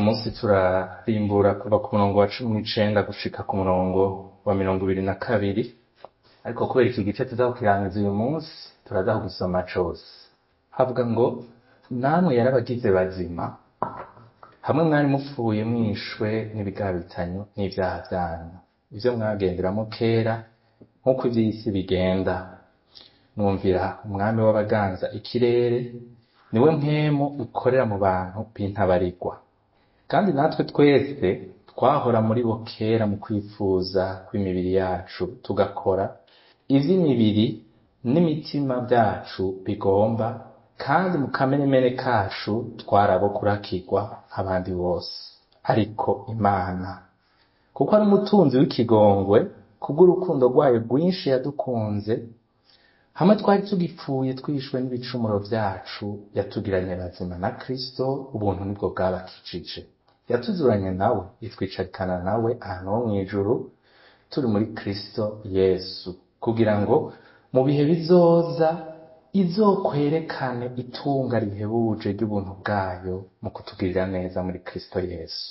munsi turarimbura kuva ku murongo wa cumi n'icenda gushika ku murongo wa mirongo ibiri na kabiri ariko kubera iki gice tuza kukirangiza uyu munsi turaza kugisoma cose havuga ngo namwe yarabagize bazima hamwe mwari mupfuye mwishwe n'ibigabitanyo n'ivyaha vyanyu ivyo mwagenderamo kera nk'uko ivy'isi bigenda mwumvira umwami w'abaganza ikirere niwe mpwemu ukorera mu bantu b'intabarigwa kandi natwe twese twahora muri bo kera mu kwifuza kw'imibiri yacu tugakora ivy'imibiri n'imitima vyacu bigomba kandi mu kamenemene kacu twarabo kurakirwa nk'abandi bose ariko imana kuko ari umutunzi w'ikigongwe kubw'urukundo rwayo rwinshi yadukunze hamwe twari tugipfuye twishwe n'ibicumuro vyacu yatugiranye bazima na kristo ubuntu nibwo bwabakijije yatuzuranye nawe itwicarikana nawe ahantu ho mw'ijuru turi muri kristo yesu kugira ngo mu bihe bizoza izokwerekane itunga rihebuje ry'ubuntu bwayo mu kutugirira neza muri kristo yesu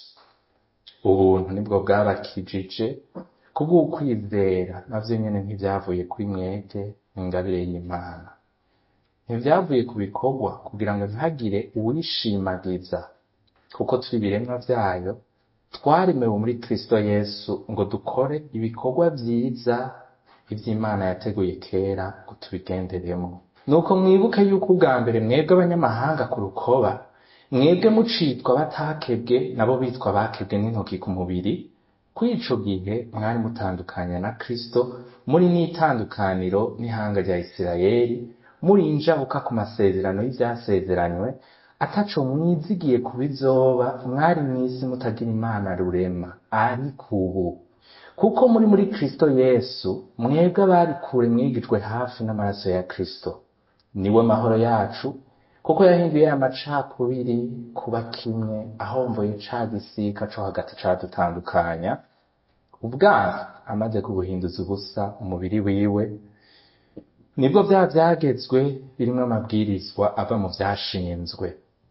ubuntu nibwo bwabakijije kubw'ukwizera navyo nyene ntivyavuye kuri mwebwe ingabire y'imana ntivyavuye ku bikorwa kugira ngo ntihagire uwishimagiza kuko turi ibiremwa vyayo twaremewe muri kristo yesu ngo dukore ibikorwa vyiza ivy'imana yateguye kera ngo tubigenderemo nuko mwibuke yuko ubwa mbere mwebwe abanyamahanga ku rukoba mwebwe mucitwa batakebwe nabo bitwa bakebwe n'intoki ku mubiri kuri ico gihe mwari mutandukanye na kristo muri n'itandukaniro n'ihanga rya isirayeli muri injabuka ku masezerano y'ivyasezeranywe ataco mwizigiye ku bizoba mwari mw'isi mutagira imana rurema ariko ubu kuko muri muri kristo yesu mwebwe abari kure mwigijwe hafi n'amaraso ya kristo niwe mahoro yacu kuko yahinduye amacakubiri kuba kimwe ahomboye ca gisika co hagati cadutandukanya ubwandu amaze kubuhinduza ubusa umubiri wiwe nibwo vya vyagezwe birimwo amabwirizwa ava mu vyashinzwe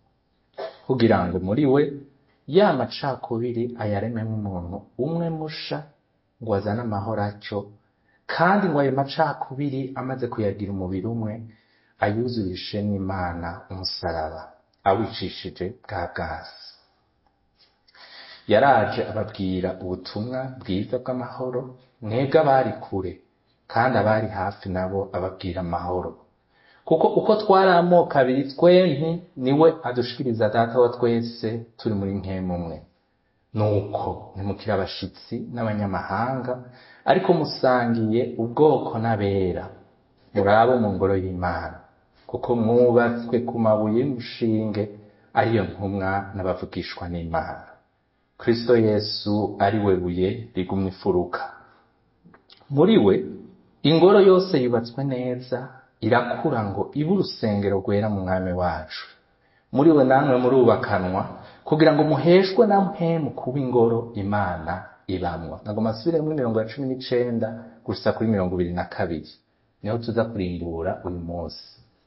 kugira ngo muri we ya macakubiri ayarememwo umuntu umwe musha ngo azane amahoro aco kandi ngo ayo macakubiri amaze kuyagira umubiri umwe ayuzurishe n'imana umusaraba awicishije bwa bwasi yaraje ababwira ubutumwa bwiza bw'amahoro mwebwe abari kure kandi abari hafi nabo ababwira amahoro kuko uko twari amoko abiri twempi niwe adushikiriza data wa twese turi muri nkemumwe nuko ntimukire abashitsi n'abanyamahanga ariko musangiye ubwoko n'abera murabo mu ngoro y'imana kuko mwubatswe ku mabuye y'umushinge ariyo ntumwa n'abavugishwa n'imana kristo yesu ari we buye rigumya ifuruka muri we ingoro yose yubatswe neza irakura ngo ibe urusengero rwera mu mwami wacu muri we namwe murubakanwa kugira ngo muheshwe na mpemu kuba ingoro imana ibamwo nagoma asubire muri mirongo ya cumi n'icenda gusa kuri mirongo ibiri na kabiri niho tuza kurimbura uyu munsi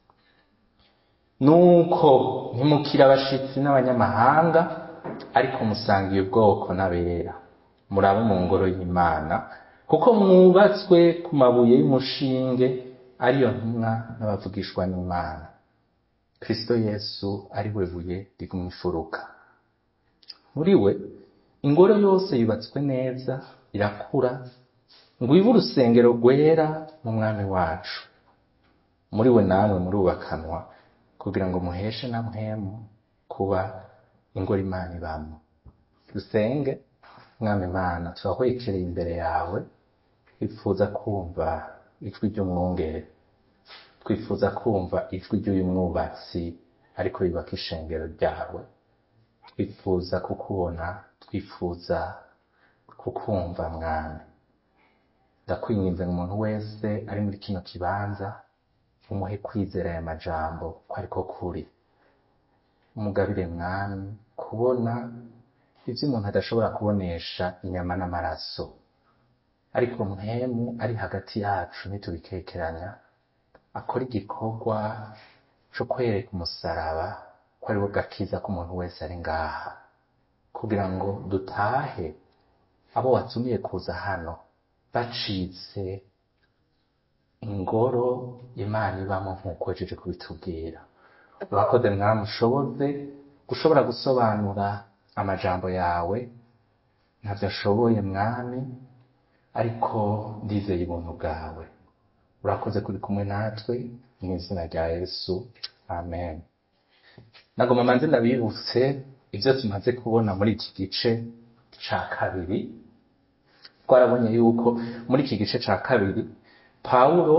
nuko ntimukire abashitsi n'abanyamahanga ariko musangiye ubwoko n'abera murabo mu ngoro y'imana kuko mwubatswe ku mabuye y'umushinge ariyo ntumwa n'abavugishwa n'imana kristo yesu ari we buye rigumya ifuruka muri we ingoro yose yubatswe neza irakura ngo ibe urusengero rwera mu mwami wacu muri we namwe murubakanwa kugira ngo muheshe na mpemu kuba ingoro imana ibamo dusenge mwami imana turahwekereye imbere yawe twifuza kumva ijwi ry'umwungere twifuza kumva ijwi ry'uyu mwubatsi ariko yubaka ishengero ryawe twifuza kukubona twifuza kukumva mwami ndakwinginze ngo umuntu wese ari muri kino kibanza umuhe kwizera aya majambo ko ariko kuri umugabire mwami kubona ivyo umuntu adashobora kubonesha inyama n'amaraso ariko mpemu ari hagati yacu ntitubikekeranya akora igikorwa co kwereka umusaraba ko ari wo gakiza k'umuntu wese ari ngaha kugira ngo dutahe abo watumiye kuza hano bacitse ingoro imana ibamo nk'uko wajeje kubitubwira urakoze mwamushoboze gushobora gusobanura amajambo yawe ntavyo ashoboye mwami ariko ndizeye ubuntu bwawe urakoze kuri kumwe natwe mu izina rya yesu amen nagoma manze ndabibutse ibyo tumaze kubona muri iki gice ca kabiri twarabonye yuko muri iki gice ca kabiri pawulo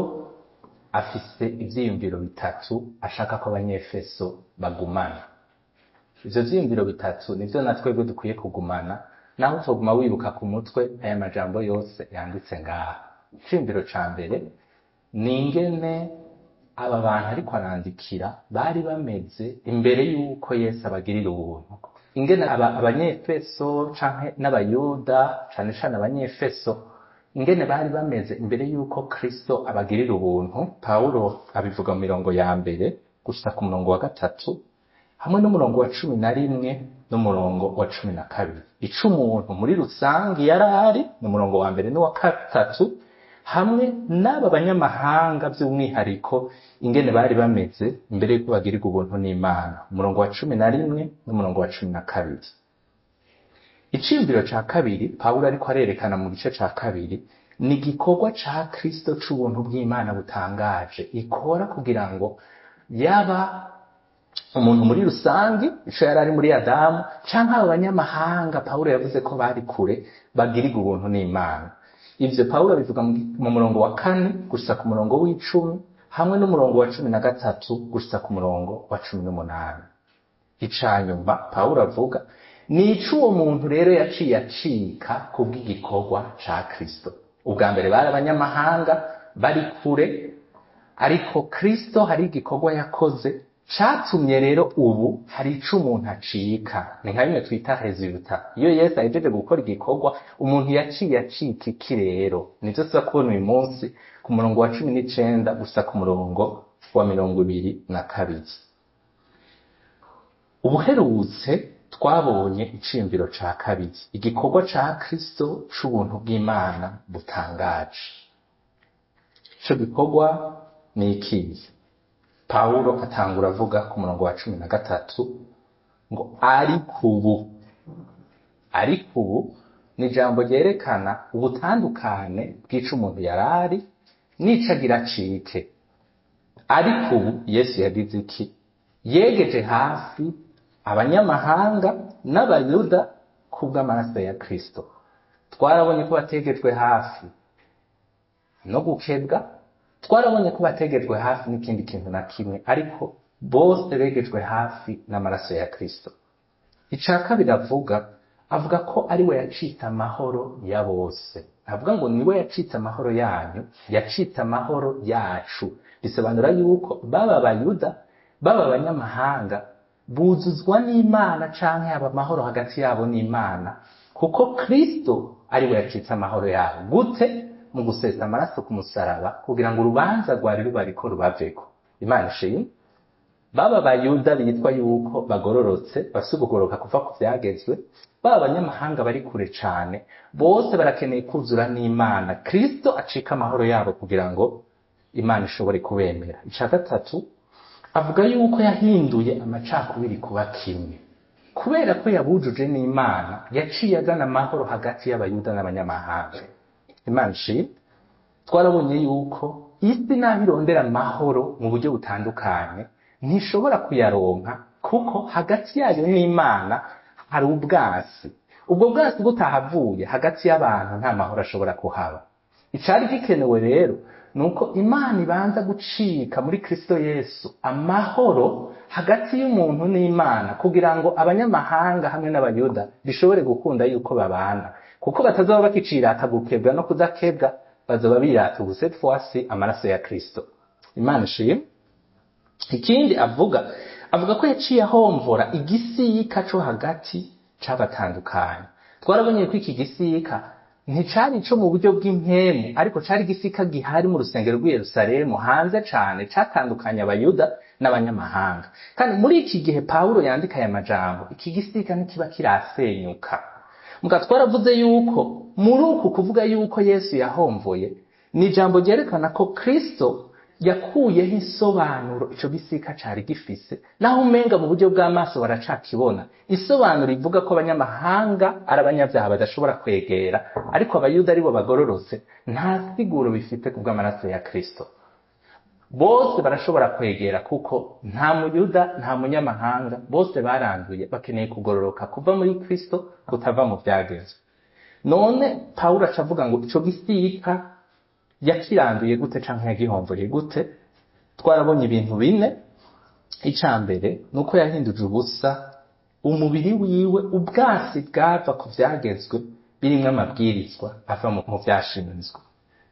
afise ivyiyumviro bitatu ashaka ko abanyefeso bagumana ivyo vyiyumviro bitatu nivyo na twebwe dukwiye kugumana naho utoguma wibuka ku mutwe aya majambo yose yanditse ngaha iciyumviro ca mbere ni ingene aba bantu ariko arandikira bari bameze imbere y'uko yesu abagirira ubuntu ingene aba- abanyefeso canke n'abayuda cane cane abanyefeso ingene bari bameze imbere y'uko kristo abagirira ubuntu pawulo abivuga mu mirongo ya mbere gushika ku murongo wa gatatu hamwe n'umurongo wa cumi na rimwe n'umurongo wa cumi na kabiri ico umuntu muri rusange yari ari ni umurongo wa mbere n'uwa gatatu hamwe n'aba banyamahanga by'umwihariko ingene bari bameze imbere y'uko bagirirwa ubuntu n'imana umurongo wa cumi na rimwe n'umurongo wa cumi na kabiri iciyumviro ca kabiri pawulo ariko arerekana mu gice ca kabiri ni igikorwa ca kristo c'ubuntu bw'imana butangaje ikora kugira ngo yaba umuntu muri rusange ico yari ari muri adamu canke abo banyamahanga pawulo yavuze ko bari kure bagirirwa ubuntu n'imana ivyo pawulo bivuga mu gi- mu murongo wa kane gushika ku murongo w'icumi hamwe n'umurongo wa cumi na gatatu gushika ku murongo wa cumi n'umunani icanyuma pawulo avuga ni ico uwo muntu rero yaciye acika kubw'igikorwa ca kristo ubwa mbere bari abanyamahanga bari kure ariko kristo hari igikorwa yakoze catumye rero ubu hari ico umuntu acika ni nka bimwe twita resulta iyo yesu ahejeje gukora igikorwa umuntu yaciye acika iki rero nivyo tuza kubona uyu munsi ku murongo wa cumi n'icenda gusa ku murongo wa mirongo ibiri na kabiri ubuherutse twabonye iciyumviro ca kabiri igikorwa ca kristo c'ubuntu bw'imana butangaje ico gikorwa ni ikihe pawulo atangura avuga ku murongo wa cumi na gatatu ngo ariko ubu ariko ubu ni ijambo ryerekana ubutandukane bw'ico umuntu yari ari n'ico agira acike ariko ubu yesu yagize iki yegeje hafi abanyamahanga n'abayuda kubw'amaraso ya kristo twarabonye ko bategejwe hafi no gukebwa twarabonye ko bategejwe hafi n'ikindi kintu na kimwe ariko bose begejwe hafi n'amaraso ya kristo ica kabiri avuga avuga ko ari we yacitse amahoro ya bose avuga ngo niwe yacitse amahoro yanyu yacitse amahoro yacu bisobanura yuko baba abayuda baba abanyamahanga buzuzwa n'imana canke haba amahoro hagati yabo n'imana kuko kristo ari we yacitse amahoro yabo gute mu gusesa amaraso ku musaraba kugira ngo urubanza rwari rubariko rubaveko imana ishimwe baba abayuda bitwa yuko bagororotse bafise ukugoroka kuva ku vyagezwe baba abanyamahanga bari kure cane bose barakeneye kuzura n'imana kristo acika amahoro yabo kugira ngo imana ishobore kubemera ica gatatu avuga yuko yahinduye amacakubiri kuba kimwe kubera ko yabujuje n'imana yaciye azana amahoro hagati y'abayuda n'abanyamahanga imana ishimwe twarabonye yuko isi naho irondera amahoro mu buryo butandukanye ntishobora kuyaronka kuko hagati yayo n'imana hari ubwasi ubwo bwasi butahavuye hagati y'abantu nta mahoro ashobora kuhaba icari gikenewe rero ni uko imana ibanza gucika muri kristo yesu amahoro hagati y'umuntu n'imana kugira ngo abanyamahanga hamwe n'abayuda bishobore gukunda yuko babana kuko batazaba bakicirata gukebwa no kudakebwa bazoba birata ubu cette fois-ci amaraso ya kristo imana ishimwe ikindi avuga avuga ko yaciye ahomvora igisika co hagati c'abatandukanye twarabonye ko iki gisika nticari ico mu buryo bw'impemu ariko cari igisika gihari mu rusengero rw'i yerusalemu hanze cane catandukanye abayuda n'abanyamahanga kandi muri iki gihe pawulo yandika aya majambo iki gisika ntikiba kirasenyuka muga twaravuze yuko muri uku kuvuga yuko yesu yahomvoye ni ijambo ryerekana ko kristo yakuyeho isobanuro ico gisika cari gifise naho umenga mu buryo bw'amaso baracakibona isobanuro ivuga ko abanyamahanga ari abanyabyaha badashobora kwegera ariko abayuda aribo bagororotse nta siguro bifite ku bw'amaraso ya kristo bose barashobora kwegera kuko nta muyuda nta munyamahanga bose baranduye bakeneye kugororoka kuva muri kristo kutava mu byagezwe none pawulo aca avuga ngo ico gisika yakiranduye gute canke yagihomvoye gute twarabonye ibintu bine ica mbere ni uko yahinduje ubusa umubiri wiwe ubwasi bwava ku vyagezwe birimwo amabwirizwa ava mu vyashinzwe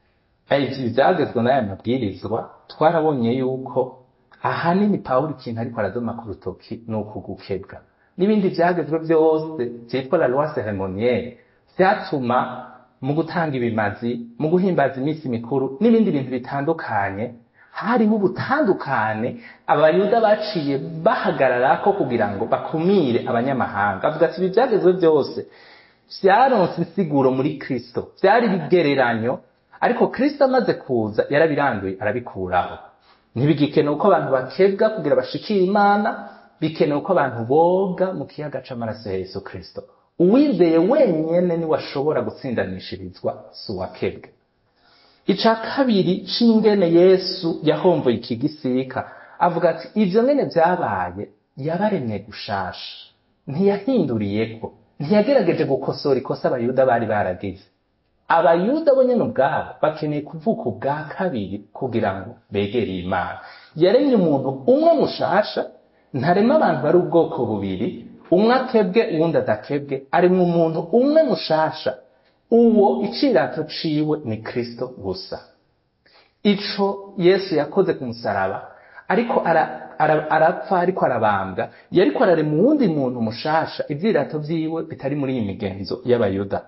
ivyo vyagezwe n'aya mabwirizwa twarabonye yuko ahanini pawulo ikintu ariko aradoma ku rutoki ni ukugukebwa n'ibindi vyagezwe vyose vyitwa la loi ceremonielle vyatuma mu gutanga ibimazi mu guhimbaza iminsi mikuru n'ibindi bintu bitandukanye harimo ubutandukane abayuda baciye bahagararako kugira ngo bakumire abanyamahanga avuga ati ibi vyagezwe vyose vyaronse insiguro muri kristo vyari ibigereranyo ariko kristo amaze kuza yarabiranduye arabikuraho ntibigikenewe uko abantu bakebwa kugira bashikire imana bikenewe uko abantu boga mu kiyaga c'amaraso ya yesu kristo uwizeye wenyene niwe ashobora gutsindanishirizwa si uwakebwe ica kabiri c'ingene yesu yahomboye iki gisika avuga ati ivyo nyene vyabaye yabaremye gushasha ntiyahinduriyeko ntiyagerageje gukosora ikosa abayuda bari baragize abayuda bo nyene ubwabo bakeneye kuvuka ubwa kabiri kugira ngo begere imana yaremye umuntu umwe mushasha ntarema abantu bari ubwoko bubiri umwe akebwe uwundi adakebwe arimwo umuntu umwe mushasha uwo icirato ciwe ni kristo gusa ico yesu yakoze ku musaraba ariko arapfa ariko arabambwa yariko ararema uwundi muntu mushasha ivyirato vyiwe bitari muri iyi migenzo y'abayuda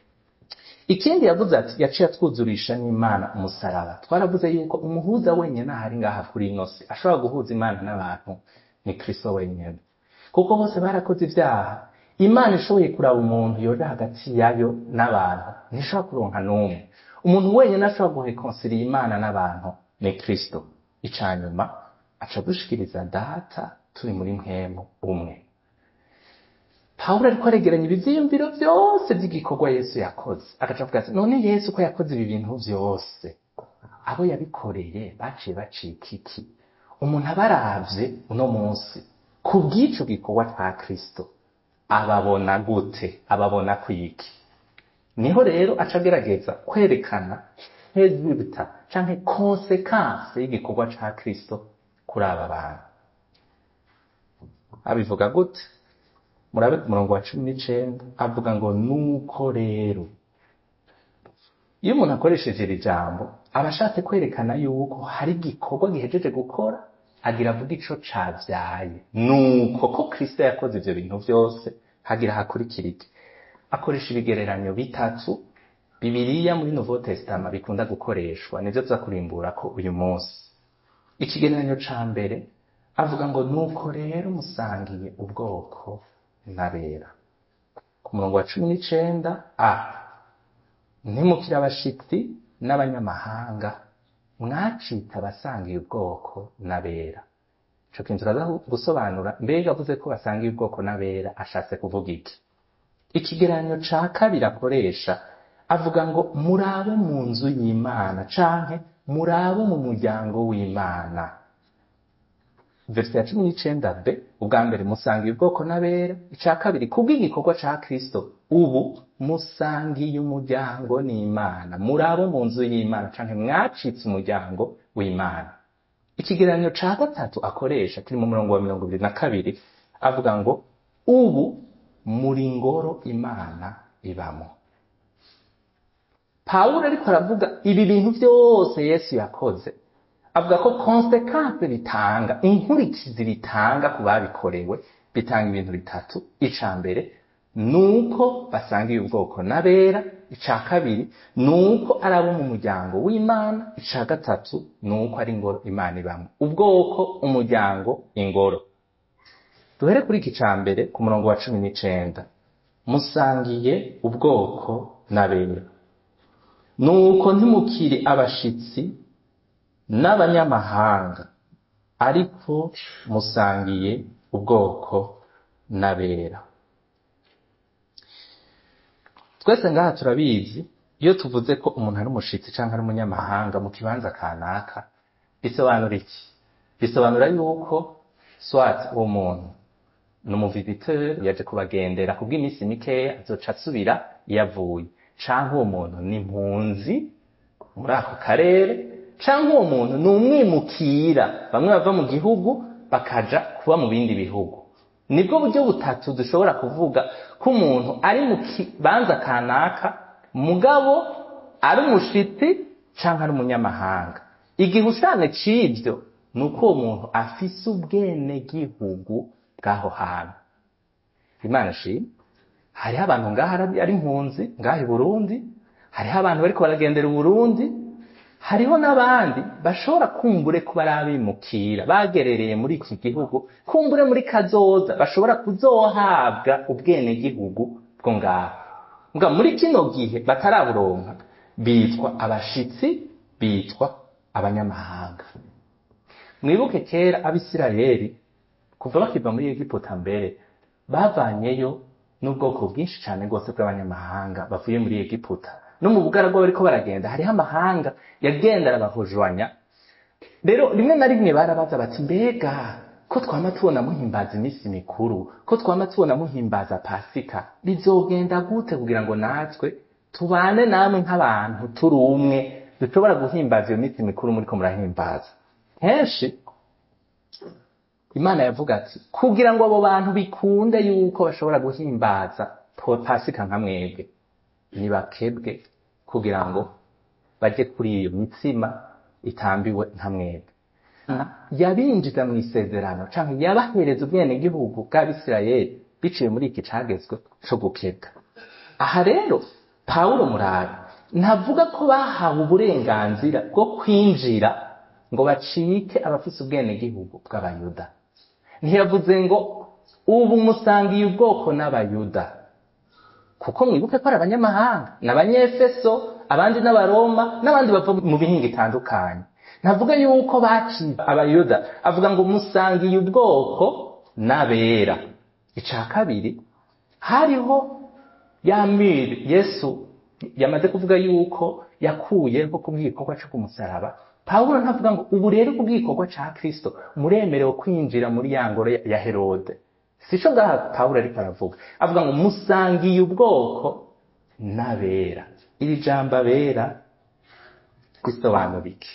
ikindi yavuze ati yaciye atwuzurisha n'imana umusaraba twaravuze yuko umuhuza wenyine ahari ngaha kuri ino si ashobora guhuza imana n'abantu ni kristo wenyine kuko bose barakoze ibyaha imana ishoboye kuraba umuntu yoja hagati yayo n'abantu ntishobora kuronka n'umwe umuntu wenyine ashobora guhekonsiriya imana n'abantu ni kristo ica nyuma aca dushikiriza data turi muri mpemu umwe pawulo ariko aregeranya ibivyiyumviro vyose vy'igikorwa yesu yakoze agaca avuga ati none yesu ko yakoze ibi bintu vyose abo yabikoreye baciye bacika iki umuntu aba aravye uno munsi ku bw'ico gikorwa ca kristo ababona gute ababona kwiki niho rero aca agerageza kwerekana resulta canke konsekanse y'igikorwa ca kristo kuri aba bantu abivuga gute murabe ku murongo wa cumi n'icenda avuga ngo nuko rero iyo umuntu akoresheje iri jambo aba ashatse kwerekana yuko hari igikorwa gihejeje gukora agira avuga ico cavyaye nuko ko kristo yakoze ivyo bintu vyose hagira hakurikira iki akoresha ibigereranyo bitatu bibiriya muri nouveau testament bikunda gukoreshwa nivyo tuza kurimburako uyu munsi ikigereranyo ca mbere avuga ngo nuko rero musangiye ubwoko n'abera ku murongo wa cumi n'icenda a ntimukire abashitsi n'abanyamahanga mwacita abasangiye ubwoko n'abera ico kintu turaza gusobanura mbega avuze ko basangiye ubwoko n'abera ashatse kuvuga iki ikigereranyo ca kabiri akoresha avuga ngo murabe mu nzu y'imana canke murabe mu muryango w'imana verse ya cumi n'icenda b ubwa mbere musangiye ubwoko n'abera ica kabiri kubw'igikorwa ca kristo ubu musangiye umuryango n'imana murabo mu nzu y'imana canke mwacitse umuryango w'imana ikigereranyo ca gatatu akoresha kiri mu murongo wa mirongo ibiri na kabiri avuga ngo ubu muri ngoro imana ibamo pawulo ariko aravuga ibi bintu vyose yesu yakoze avuga ko konsekanse bitanga inkurikizi bitanga ku babikorewe bitanga ibintu bitatu ica mbere nuko basangiye ubwoko n'abera ica kabiri nuko ari abo mu muryango w'imana ica gatatu nuko ari ingoro imana ibamwe ubwoko umuryango ingoro duhere kuri iki ca mbere ku murongo wa cumi n'icenda musangiye ubwoko n'abera nuko ntimukiri abashitsi n'abanyamahanga ariko musangiye ubwoko n'abera twese ngaha turabizi iyo tuvuze ko umuntu ari umushitsi cyangwa ari umunyamahanga mu kibanza kanaka bisobanura iki bisobanura yuko swat uwo muntu ni umuviziteur yaje kubagendera kubw'iminsi mikeya azoca asubira iyo avuye canke uwo muntu ni impunzi muri ako karere canke uwo muntu ni umwimukira bamwe bava mu gihugu bakaja kuba mu bindi bihugu nibwo buryo butatu dushobora kuvuga ko umuntu ari mu kibanza kanaka mugabo ari umushitsi canke ari umunyamahanga igihushane c'ivyo ni uko uwo muntu afise ubwenegihugu bw'aho hantu imana shimwe hariho abantu ngaha ari impunzi ngaha i burundi hariho abantu bariko baragendera uburundi hariho n'abandi bashobora kumbure kuba ari abimukira bagerereye muri iki gihugu kumbure muri kazoza bashobora kuzohabwa ubwenegihugu bwo ngaho mbwa muri kino gihe bataraburonka bitwa abashitsi bitwa abanyamahanga mwibuke kera abisirayeli kuva bakiva muri egiputa mbere bavanyeyo n'ubwoko bwinshi cyane rwose bw'abanyamahanga bavuye muri egiputa no mu bugaragwa bariko baragenda hariho amahanga yagenda arabahujwanya rero rimwe na rimwe barabaza bati mbega ko twama tubona muhimbaza iminsi mikuru ko twama tubona muhimbaza pasika bizogenda gute kugira ngo natwe tubane namwe nk'abantu turi umwe dushobora guhimbaza iyo minsi mikuru muriko murahimbaza henshi imana yavuga ati kugira ngo abo bantu bikunde yuko bashobora guhimbaza pasika nka mwebwe nibakebwe kugira ngo bajye kuri iyo mitsima itambiwe nka mwebwe yabinjiza mu isezerano cyangwa yabahereza ubwenegihugu bw'abisirayeli biciye muri iki cagezwe co gukebwa aha rero pawulo murabe ntavuga ko bahawe uburenganzira bwo kwinjira ngo bacike abafise ubwenegihugu bw'abayuda ntiyavuze ngo ubu musangiye ubwoko n'abayuda kuko mwibuke ko ari abanyamahanga n'abanyefeso abandi n'abaroma n'abandi bava mu bihinga itandukanye ntavuga yuko baciye abayuda avuga ngo musangiye ubwoko n'abera ica kabiri hariho ya mire yesu yamaze kuvuga yuko yakuyeho ku bw'igikorwa cyo kumusaraba pawulo ntavuga ngo ubu rero ku bw'igikorwa ca kristo muremerewe kwinjira muri ya ngoro ya herode sico ngaha pawulo ariko aravuga avuga ngo musangiye ubwoko n'abera iri jambo abera risobanura iki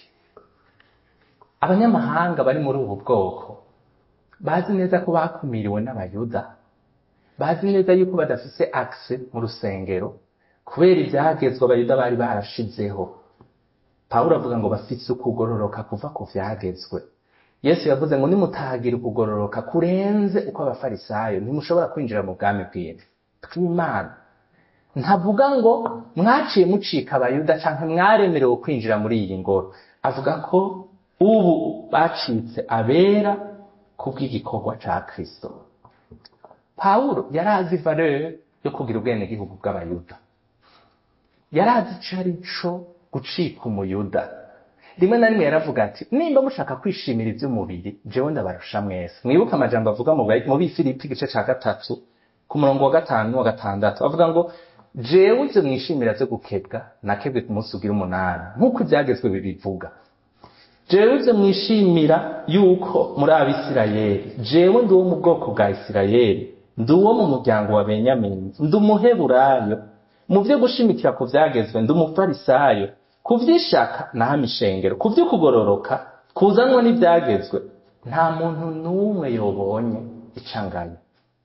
abanyamahanga bari muri ubu bwoko bazi neza ko bakumiriwe n'abayuda bazi neza yuko badafise akse mu rusengero kubera ibyagezwe abayuda bari barashizeho pawulo avuga ngo bafise ukugororoka kuva ku vyagezwe yesu yavuze ngo nimutahagira ukugororoka kurenze uko abafarisayo ntimushobora kwinjira mu bwami bw'imana bw'imana ntavuga ngo mwaciye mucika abayuda canke mwaremerewe kwinjira muri iyi ngoro avuga ko ubu bacitse abera ku bw'igikorwa ca kristo pawulo yari azi valeur yo kugira ubwenegihugu bw'abayuda yari azi ico ari co gucika umuyuda rimwe na rimwe yaravuga ati nimba mushaka kwishimira iby'umubiri jewe ndabarusha mwese mwibuke amajambo avuga mu bifilipi igice ca gatatu ku murongo wa gatanu n'uwa gatandatu avuga ngo jewe ivyo mwishimira vyo gukebwa nakebwe ku munsi ugira umunani nk'uko ivyagezwe bibivuga jewe ivyo mwishimira yuko muri abisirayeli jewe ndi uwo mu bwoko bwa isirayeli ndi uwo mu muryango wa benyamini ndi umuheburayo mu vyo gushimikira ku vyagezwe ndi umufarisayo ku vy'ishaka nahama ishengero ku vy'ukugororoka kuzanwa n'ivyagezwe nta muntu n'umwe yobonye icangayo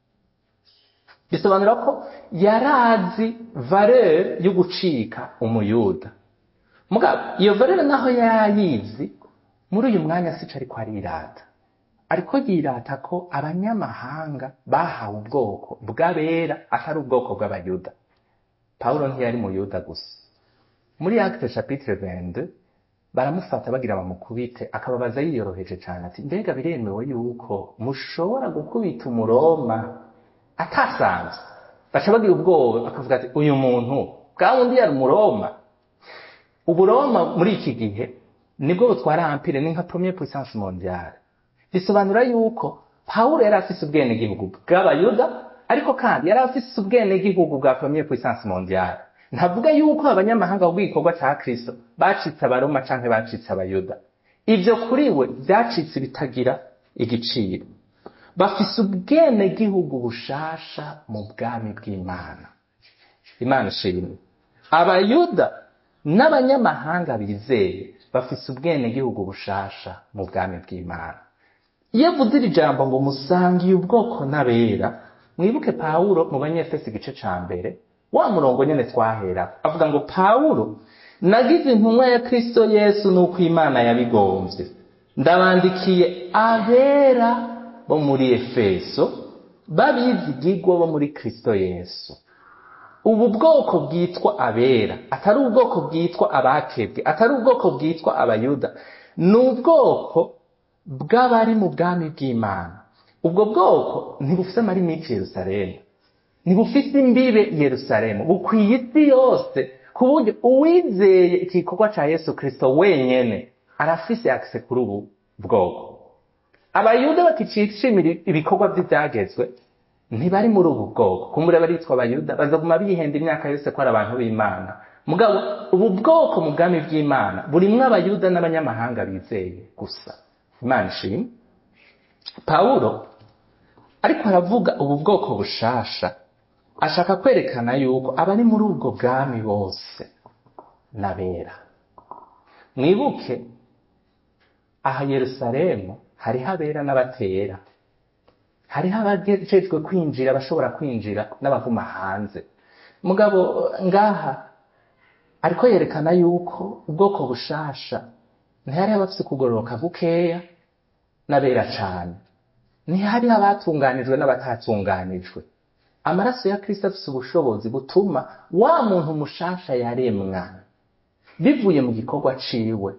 bisobanura ko yarazi valeur yo gucika umuyuda mugabo iyo valeur naho yarayizi muri uyu mwanya sico ariko arirata ariko yirata ko abanyamahanga bahawe ubwoko bw'abera atari ubwoko bw'abayuda pawulo ntiyari mu yuda gusa muri acte chapitre 22 baramufata bagira bamukubite akababaza yiyoroheje cyane ati mbega biremewe yuko mushobora gukubita umuroma atasanzwe baca bagira ubwoba bakavuga ati uyu muntu bwa wundi yari umuroma uburoma muri iki gihe nibwo butwara ampire ni nka premier puissance mondiale bisobanura yuko pawulo yari afise ubwenegihugu bw'abayuda ariko kandi yari afise ubwenegihugu bwa premier puissance mondiale ntavuga yuko abanyamahanga bw'igikorwa ca kristo bacitse abaroma canke bacitse abayuda ivyo kuri we vyacitse bitagira igiciro bafise ubwenegihugu bushasha mu bwami bw'imana imana ishimwe abayuda n'abanyamahanga bizeye bafise ubwenegihugu bushasha mu bwami bw'imana iyo avuze iri jambo ngo musangiye ubwoko n'abera mwibuke pawulo mu banyefesi igice ca mbere wa murongo nyene twahera avuga ngo pawulo nagize intumwa ya kristo yesu nuko imana yabigomvye ndabandikiye abera bo muri efeso babizigigwa bo muri kristo yesu ubu bwoko bwitwa abera atari ubwoko bwitwa abakebwe atari ubwoko bwitwa abayuda ni ubwoko bw'abari mu bwami bw'imana ubwo bwoko ntibufite amarimiki yerusalemu ntibufite imbibe yerusalemu bukwiye isi yose ku buryo uwizeye igikorwa cya yesu kirisito wenyine arafise akise kuri ubu bwoko abayuda bakicishimira ibikorwa by'ibyagezwe ntibari muri ubu bwoko kumbure baritwa abayuda bazaguma bihenda imyaka yose ko ari abantu b'imana mugabo ubu bwoko mu bwami bw'imana burimwo abayuda n'abanyamahanga bizeye gusa imana ishimwe pawulo ariko aravuga ubu bwoko bushasha ashaka kwerekana yuko abari muri ubwo bwami bose n'abera mwibuke aha yerusalemu hariho abera n'abatera hariho abajejwe kwinjira abashobora kwinjira n'abavuma hanze mugabo ngaha ariko yerekana yuko ubwoko bushasha ntihariho abafise kugororoka gukeya n'abera cane ntihariho abatunganijwe n'abatatunganijwe amaraso ya kristo afise ubushobozi butuma wa muntu mushasha yaremwa bivuye mu gikorwa ciwe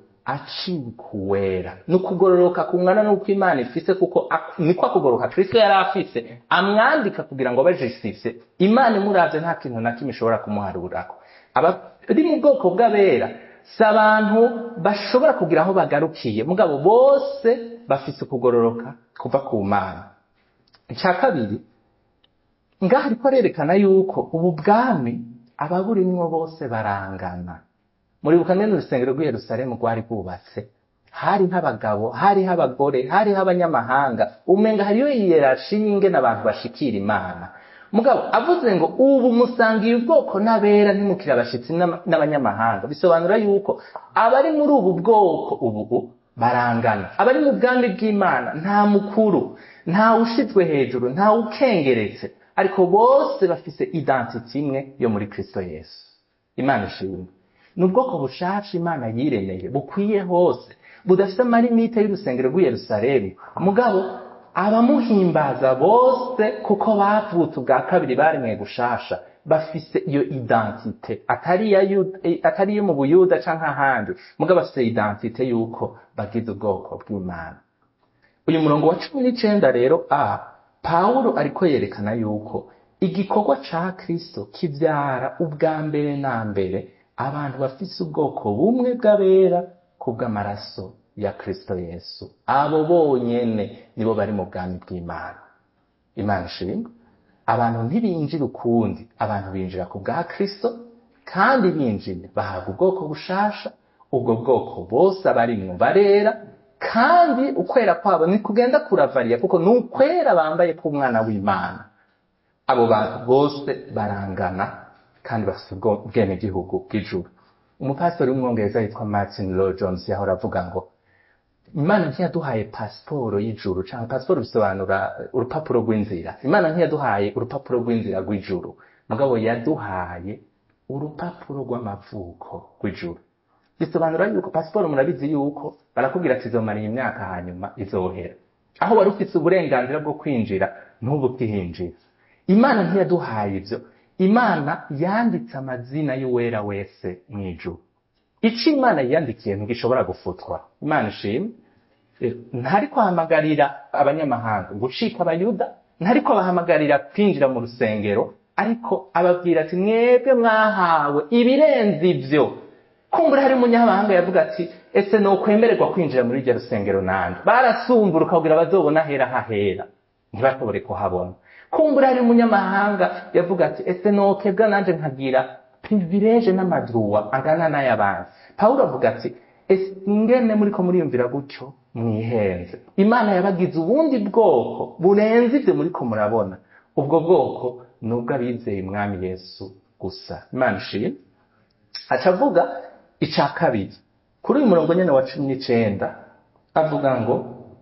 acikuwera ni ukugororoka kungana n'uko imana ifise kuko niko akugoroka kristo yari afise amwandika kugira ngo bajisise imana imuravye nta kintu na kimwe ishobora kumuharurako abari mu bwoko bw'abera si abantu bashobora kugira aho bagarukiye mugabo bose bafise ukugororoka kuva ku mana icya kabiri ngaha ariko arerekana yuko ubu bwami ababurimwo bose barangana muribuka nene urusengero rw'i yerusalemu rwari rwubatse hari nk'abagabo hariho abagore hariho abanyamahanga umenga hariyo iyerashi y'ingene abantu bashikira imana mugabo avuze ngo ubu musangiye ubwoko n'abera ntimukire abashitsi n'abanyamahanga bisobanura yuko abari muri ubu bwoko ubu barangana abari mu bwami bw'imana nta mukuru nta ushizwe hejuru nta ukengeretse ariko bose bafise identity imwe yo muri kristo yesu imana ishimwe ni ubwoko bushasha imana yiremeye bukwiye hose budafite amarimite y'urusengero rw'i yerusalemu mugabo abamuhimbaza bose kuko bavutse ubwa kabiri baremwe gushasha bafise iyo identite atari iyo mu buyuda canke ahandi mugabo bafise identite y'uko bagize ubwoko bw'imana uyu murongo wa cumi n'icenda rero a pawulo ariko yerekana yuko igikorwa ca kristo kivyara ubwa mbere na mbere abantu bafise ubwoko bumwe bw'abera kubw'amaraso ya kristo yesu abo bonyene nibo bari mu bwami bw'imana imana ishimwe abantu ntibinjira ukundi abantu binjira ku bwa kristo kandi binjiye bahabwa ubwoko bushasha ubwo bwoko bose abarimwo barera kandi ukwera kwabo ni kugenda kuravariya kuko ni ukwera bambaye k'umwana w'imana abo bantu bose barangana kandi bafite ubwenegihugu bw'ijuru umupasitori w'umwongereza yitwa martin Lloyd jones yahora avuga ngo imana ntiyaduhaye pasiporo y'ijuru cyangwa pasiporo bisobanura urupapuro rw'inzira imana ntiyaduhaye urupapuro rw'inzira rw'ijuru mugabo yaduhaye urupapuro rw'amavuko rw'ijuru bisobanura yuko pasiporo murabizi yuko barakubwira ati izomara iyi myaka hanyuma izohera aho wari ufite uburenganzira bwo kwinjira ntubu ukihinjira imana ntiyaduhaye ibyo imana yanditse amazina y'uwera wese mu ijuru icyo imana yiyandikiye ntigishobora gufutwa imana ishimwe ntari kwahamagarira abanyamahanga gucika abayuda ntari kubahamagarira kwinjira mu rusengero ariko ababwira ati mwebwe mwahawe ibirenze ibyo kumbura hari umunyamahanga yavuga ati ese ni ukwemererwa kwinjira muri iryo rusengero nanjye barasumbura ukabwira bazobona ahera hahera ntibashobore kuhabona kumbura hari umunyamahanga yavuga ati ese nokebwa nanjye nkagira privilege n'amaduwa angana n'ay'abandi pawulo avuga ati ese ingene muri ko muriyumvira gutyo mwihenze imana yabagize ubundi bwoko burenze ibyo muri ko murabona ubwo bwoko ni ubw'abizeye umwami yesu gusa imana ishimwe aca avuga icya kabiri kuri uyu murongo nyine wa cumi n'icenda avuga ngo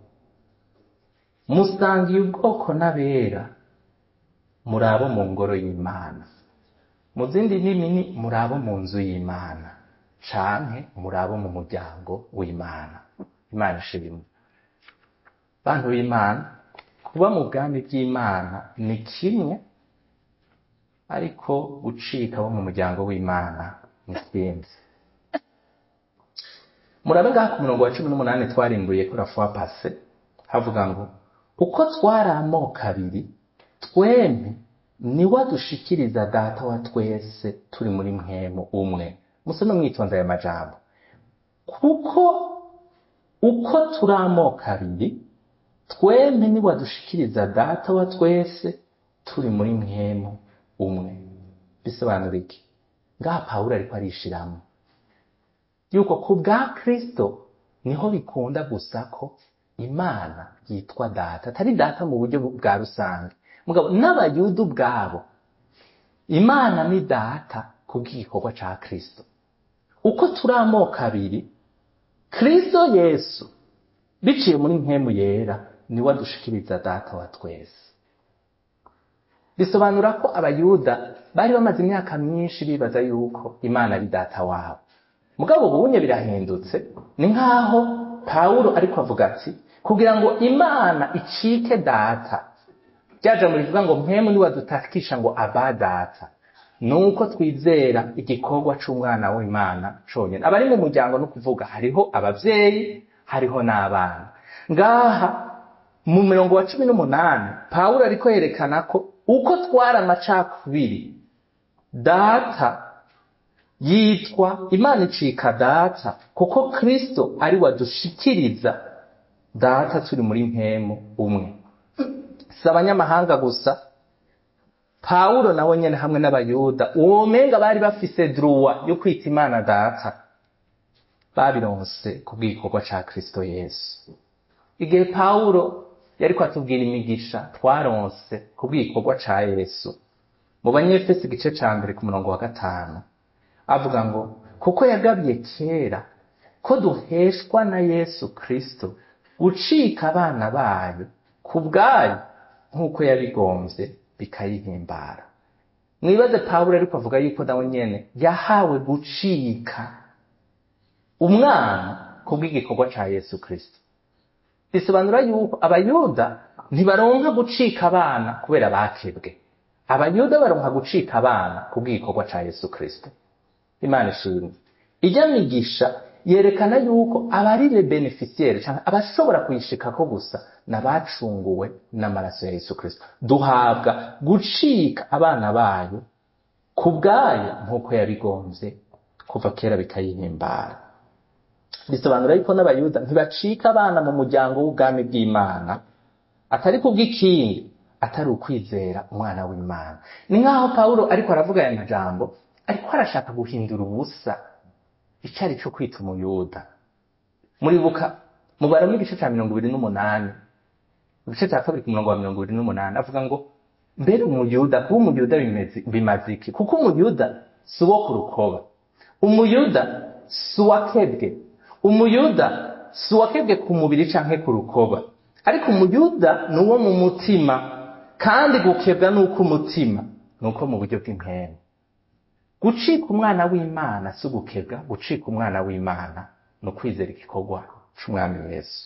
musangiye ubwoko n'abera muri abo mu ngoro y'imana mu zindi ndimi ni muri abo mu nzu y'imana canke muri abo mu muryango w'imana imana ishimwe bantu b'imana kuba mu bwami bw'imana ni kimwe ariko gucika abo mu muryango w'imana ni ikindi murabe ngaha ku murongo wa cumi n'umunani twarimbuye kuri afuwa pase havuga ngo uko twari amoko abiri twembi niwe adushikiriza data wa twese turi muri mwemu umwe musome mwitonze aya majambo kuko uko turi amoko abiri twembi niwe adushikiriza data wa twese turi muri mwemu umwe bisobanura iki ngaha pawulo ariko arishiramo yuko ku bwa kristo niho bikunda gusa ko imana yitwa data atari data mu buryo bwa rusange mugabo n'abayuda ubwabo imana ni data ku bw'igikorwa ca kristo uko turi amoko abiri kristo yesu biciye muri mpemu yera niwe adushikiriza data wa twese bisobanura ko abayuda bari bamaze imyaka myinshi bibaza yuko imana ari data wabo mugabo ubunye birahindutse ni nk'aho pawulo ariko avuga ati kugira ngo imana icike data ryaje mu rivuga ngo mpemu niwe adutakisha ngo aba data ni uko twizera igikorwa c'umwana w'imana conyine abari mu muryango no kuvuga hariho abavyeyi hariho n'abana ngaha mu mirongo wa cumi n'umunani pawulo ariko yerekana ko uko twari amacakubiri data yitwa imana icika data kuko kristo ari wadushikiriza data turi muri mpemu umwe si abanyamahanga gusa pawulo nawe nyene hamwe n'abayuda uwo menga bari bafise druwa yo kwita imana data babironse ku bw'igikorwa ca kristo yesu igihe pawulo yariko atubwira imigisha twaronse ku bw'igikorwa ca yesu mu banyefesi igice ca mbere ku murongo wa gatanu avuga ngo kuko yagabye kera ko duheshwa na yesu kristo gucika abana bayo ku bwayo nk'uko yabigombye bikayihimbara mwibaze pawulo ariko avuga yuko nawe nyene yahawe gucika umwana ku bw'igikorwa ca yesu kristo bisobanura yuko abayuda ntibaronka gucika abana kubera bakebwe abayuda baronka gucika abana ku bw'igikorwa ca yesu kristo imana ishimwe ijya migisha yerekana yuko abarire beneficiaire cyangwa abashobora kuyishikako gusa n'abacunguwe n'amaraso ya yesu kristo duhabwa gucika abana bayo ku bwayo nk'uko yabigombye kuva kera bikayihimbara bisobanura yuko n'abayuda ntibacika abana mu muryango w'ubwami bw'imana atari kubw'ikindi atari ukwizera umwana w'imana ni nk'aho pawulo ariko aravuga aya majambo ariko arashaka guhindura ubusa icari cyo kwita umuyuda muribuka mubaramo igice cya mirongo ibiri n'umunani igice cya kabiri ku murongo wa mirongo ibiri n'umunani avuga ngo mbere umuyuda kuba umuyuda bimaze iki kuko umuyuda si uwo ku rukoba umuyuda si uwakebwe umuyuda si uwakebwe ku mubiri canke ku rukoba ariko umuyuda ni uwo mu mutima kandi gukebwa ni uko umutima ni uko mu buryo bw'impemu gucika umwana w'imana si ugukebwa gucika umwana w'imana ni ukwizera igikorwa c'umwami yesu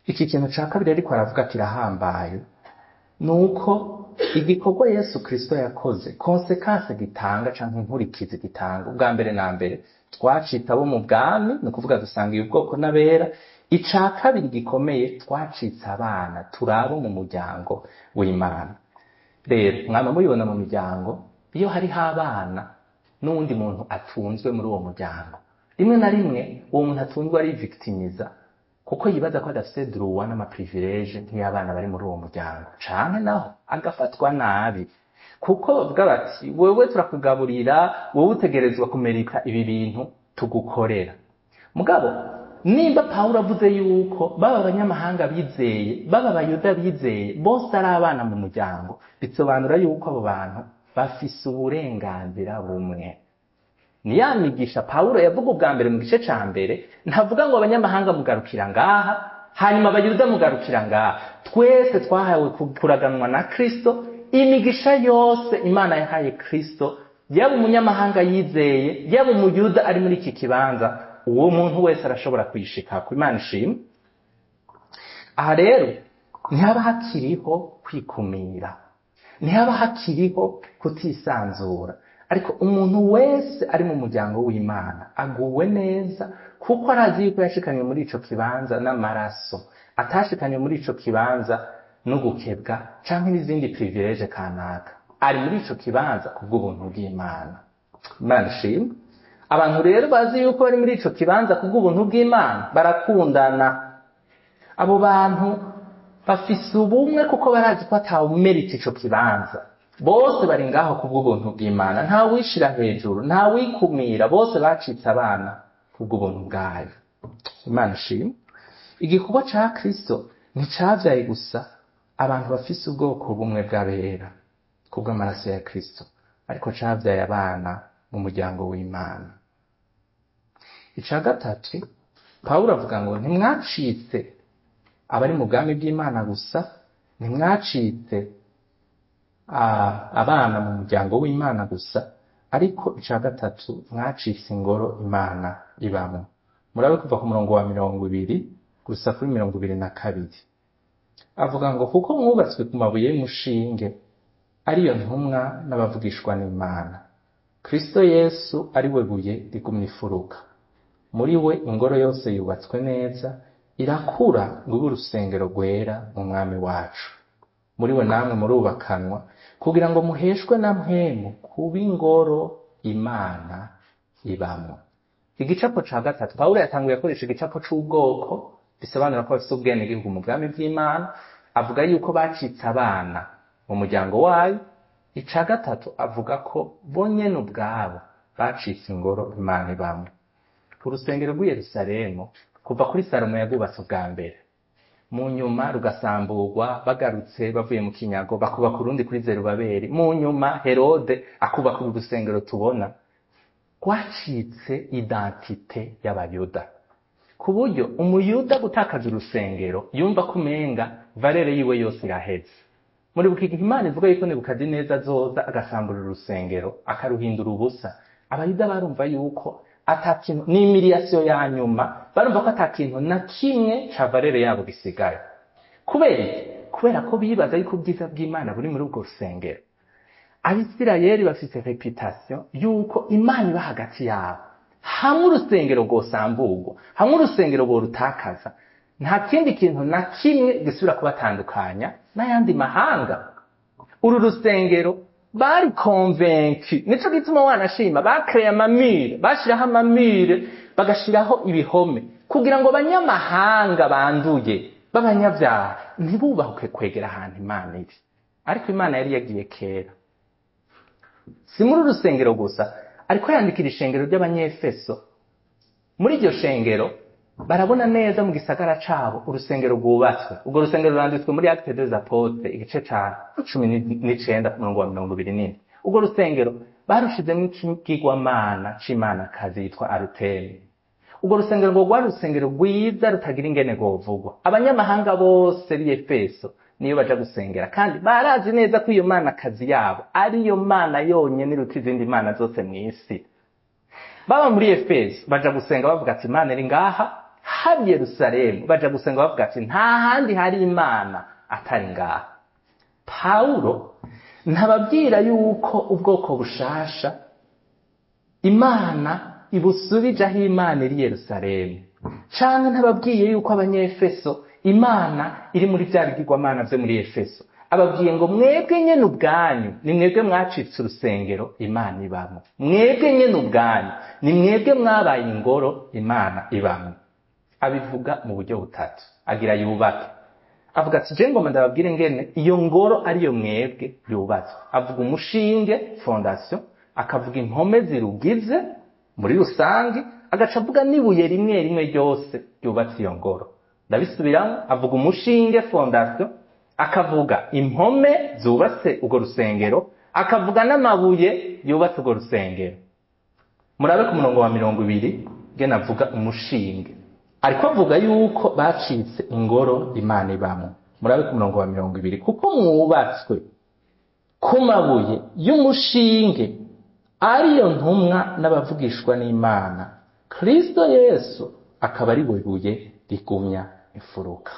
iki kintu ca kabiri ariko aravuga kirahambaye ni uko igikorwa yesu kirisito yakoze konsekanse gitanga canke inkurikizi gitanga ubwa mbere na mbere twacitse abo mu bwami ni ukuvuga dusangiye ubwoko n'abera ica kabiri gikomeye twacitse abana turi abo mu muryango w'imana rero mwama mubibona mu miryango iyo hariho abana n'uwundi muntu atunzwe muri uwo muryango rimwe na rimwe uwo muntu atunzwe arivictimiza kuko yibaza ko adafite duruwa n'amaprivilege nk'iy'abana bari muri uwo muryango canke naho agafatwa nabi kuko bavuga bati wewe turakugaburira wowe utegerezwa kumerika ibi bintu tugukorera mugabo nimba pawulo avuze yuko baba abanyamahanga bizeye baba abayuda bizeye bose ari abana mu muryango bisobanura yuko abo bantu bafise uburenganzira bumwe ni ya migisha pawulo yavuga ubwa mbere mu gice ca mbere ntavuga ngo abanyamahanga mugarukira ngaha hanyuma abayuda mugarukira ngaha twese twahawe kuraganwa na kristo imigisha yose imana yahaye kristo yaba umunyamahanga yizeye yaba umuyuda ari muri iki kibanza uwo muntu wese arashobora kuyishikako imana ishimwe aha rero ntihaba hakiriho kwikumira ntihaba hakiriho kutisanzura ariko umuntu wese ari mu muryango w'imana aguwe neza kuko arazi yuko yashikanywe muri ico kibanza n'amaraso atashikanywe muri ico kibanza n'ugukebwa canke n'izindi privilege kanaka ari muri ico kibanza kubw'ubuntu bw'imana imana ishimwe abantu rero bazi yuko bari muri ico kibanza kubw'ubuntu bw'imana barakundana abo bantu bafise ubumwe kuko barazi ko atawumerita ico kibanza bose bari ngaho kubw'ubuntu bw'imana nta wishira hejuru nta wikumira bose bacitse abana kubw'ubuntu bwayo imana ishimwe igikorwa ca kristo nticavyaye gusa abantu bafise ubwoko bumwe bw'abera kubw'amaraso ya kristo ariko cavyaye abana mu muryango w'imana ica gatatu pawulo avuga ngo ntimwacitse abari mu bwami bw'imana gusa ntimwacitse abana mu muryango w'imana gusa ariko ica gatatu mwacitse ingoro imana ibamo murabe kuva ku murongo wa mirongo ibiri gusa kuri mirongo ibiri na kabiri avuga ngo kuko mwubatswe ku mabuye y'umushinge ariyo ntumwa n'abavugishwa n'imana kristo yesu ari we buye rigumya ifuruka muri we ingoro yose yubatswe neza irakura ngo ibe urusengero rwera mu mwami wacu muri we namwe murubakanwa kugira ngo muheshwe na mpemu kuba ingoro imana ibamo igicapo ca gatatu pawulo yatanguye akoresha igicapo c'ubwoko bisobanura ko bafise ubwenegihugu mu bwami bw'imana avuga yuko bacitse abana mu muryango wayo ica gatatu avuga ko bo nyene ubwabo bacitse ingoro imana ibamo urusengero rw'i yerusalemu kuva kuri salomo yarwubatse ubwa mbere mu nyuma rugasamburwa bagarutse bavuye mu kinyago bakubaka urundi kuri zerubabeli mu nyuma herode akubaka uru rusengero tubona rwacitse identite y'abayuda ku buryo umuyuda gutakaza urusengero yumva ko umenga valere yiwe yose iraheze muri buki gihe imana ivuga yuko nebukadineza azoza agasambura urusengero akaruhindura ubusa abayuda barumva yuko atakintu ni imiriyasiyo ya nyuma barumva ko atakintu na kimwe ca valere yabo gisigaye kubera iki kubera ko bibaza yuko ubwiza bw'imana buri muri ubwo rusengero abisirayeli bafise reputation yuko imana iba hagati yabo hamwe urusengero rwosamburwa hamwe urusengero rworutakaza nta kindi kintu na kimwe gisubira kubatandukanya n'ayandi mahanga uru rusengero bari konvenki nico gituma wanashima bakreye amamire bashiraho amamire bagashiraho ibihome kugira ngo abanyamahanga banduye b'abanyabyaha ntibubahuke kwegera ahantu imana iri ariko imana yari yagiye kera si muri urusengero gusa ariko yandikira ishengero ry'abanyefeso muri iryo shengero barabona neza mu gisagara cabo urusengero rwubatswe urwo rusengero ruranditswe muri acte des apotres igice ca cumi n'icenda ku murongo wa mirongo ibiri n'ine urwo rusengero barushizemwo ikigwamana c'imanakazi yitwa arutemi urwo rusengero ngo rwari urusengero rwiza rutagira ingene rwovugwa abanyamahanga bose b'i efeso niyo baja gusengera kandi barazi neza ko iyo manakazi yabo ariyo mana yonyene iruta izindi mana zose mw'isi baba muri efeso baja gusenga bavuga ati imana iri ngaha haba i yerusalemu baja gusenga bavuga ati nta handi hari imana atari ngaha pawulo ntababwira yuko ubwoko bushasha imana ibusubije aho imana iri i yerusalemu canke ntababwiye yuko abanyefeso imana iri muri vya bigirwamana vyo muri efeso ababwiye ngo mwebwe nyene ubwanyu ni mwebwe mwacitse urusengero imana ibamwo mwebwe nyene ubwanyu ni mwebwe mwabaye ingoro imana ibamwo abivuga mu buryo butatu agira yubake avuga ati je ngoma ndababwire ngene iyo ngoro ariyo mwebwe yubatswe avuga umushinge fondation akavuga impome zirugize muri rusange agaca avuga n'ibuye rimwe rimwe ryose ryubatse iyo ngoro ndabisubiramo avuga umushinge fondation akavuga impome zubatse urwo rusengero akavuga n'amabuye yubatse urwo rusengero murabe ku murongo wa mirongo ibiri ngene avuga umushinge ariko avuga yuko bacitse ingoro imana ibamo murabe ku murongo wa mirongo ibiri kuko mwubatswe ku mabuye y'umushinge ariyo ntumwa n'abavugishwa n'imana kristo yesu akaba ari buye rigumya imfuruka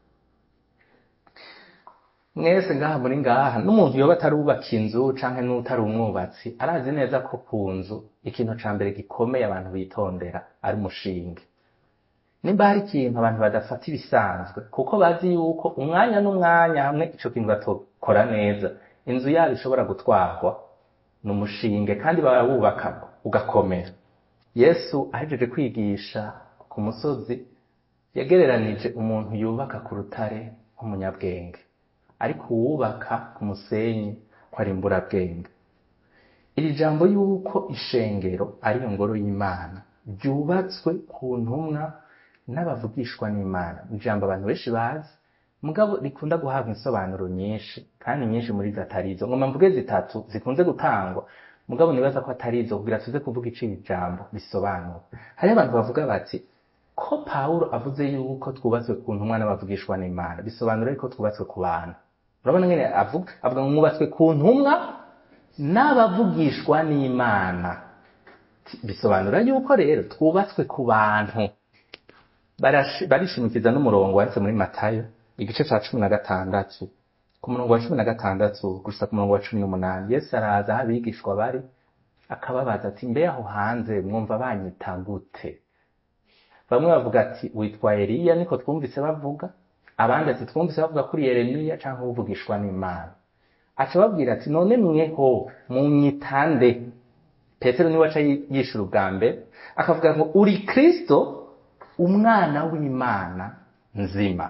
mwese ngaha muri ngaha n'umuntu yoba atarubaka inzu canke n'utari umwubatsi arazi neza ko ku nzu ikintu ca mbere gikomeye abantu bitondera ari umushinge nimba hari ikintu abantu badafata ibisanzwe kuko bazi yuko umwanya n'umwanya hamwe ico kintu batokora neza inzu yabo ishobora gutwarwa ni umushinge kandi barawubaka ugakomera yesu ahejeje kwigisha ku musozi yagereranije umuntu yubaka ku rutare nk'umunyabwenge ariko uwubaka ku musenyi ko ari imburabwenge iri jambo yuko ishengero ariyo ngoro y'imana ryubatswe ku ntumwa n'abavugishwa n'imana ni ijambo abantu benshi bazi mugabo rikunda guhabwa insobanuro nyinshi kandi nyinshi muri zo atari izo ngoma mvuge zitatu zikunze gutangwa mugabo nibaza ko atari izo kugira tuze kuvuga icyo jambo bisobanura hariho abantu bavuga bati ko pawulo avuze yuko twubatswe ku ntumwa n'abavugishwa n'imana bisobanura yuko twubatswe ku bantu urabona ngene avuga avuga ngo mwubatswe ku ntumwa n'abavugishwa n'imana bisobanura yuko rero twubatswe ku bantu barishimikiza n'umurongo wanditse muri matayo igice cya cumi na gatandatu ku murongo wa cumi na gatandatu gusa ku murongo wa cumi n'umunani yesu araza aho abigishwa bari akababaza ati mbe aho hanze mwumva banyita gute bamwe bavuga ati witwa eliya niko twumvise bavuga abandi ati twumvise bavuga kuri yeremiya cyangwa uvugishwa n'imana aca babwira ati none mweho munyitande petero niwe aca yishura ubwa mbere akavuga ngo uri kristo umwana w'imana nzima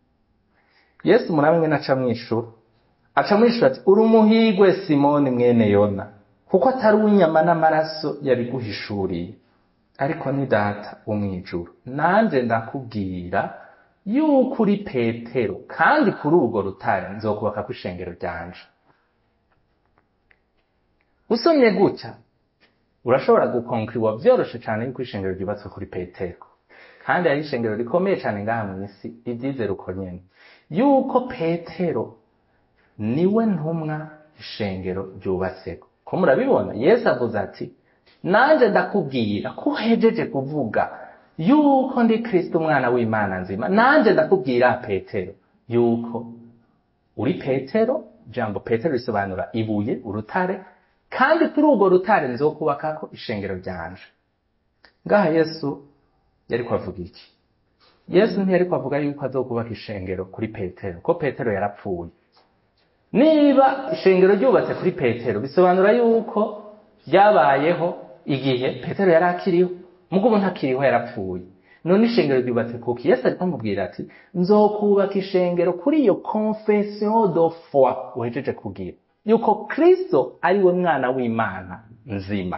yesu muramwe naca mwishura aca mwishura ati uri umuhigwe simoni mwene yona kuko atari unyama n'amaraso yabiguhishuriye ariko ni data wo mw'ijuru nanje ndakubwira yuko uri petero kandi kuri urwo rutare nzokubaka ku ishengero ryanje usomye gutya urashobora gukonkriwa vyoroshe cane yuko ishengero ryubatswe kuri petero kandi ari ishengero rikomeye cane ngaha mw'isi ivyizera uko nyene yuko petero niwe ntumwa ishengero ryubatseko ko murabibona yesu avuze ati nanje ndakubwira ko uhejeje kuvuga yuko ndi kristo umwana w'imana nzima nanje ndakubwira petero yuko uri petero jambo petero risobanura ibuye urutare kandi kuri urwo rutare nzokubakako ishengero ryanje ngaha yesu yari kwavuga iki yesu ntiyari kwavuga yuko azokubaka ishengero kuri petero ko petero yarapfuye niba ishengero ryubatse kuri petero bisobanura yuko ryabayeho igihe petero yari akiriho mugo ubu ntakiriho yarapfuye none ishengero ryubatse kuki yesu ariko amubwira ati nzokubaka ishengero kuri iyo confession de foi uhejeje kugira yuko kristo ari we mwana w'imana nzima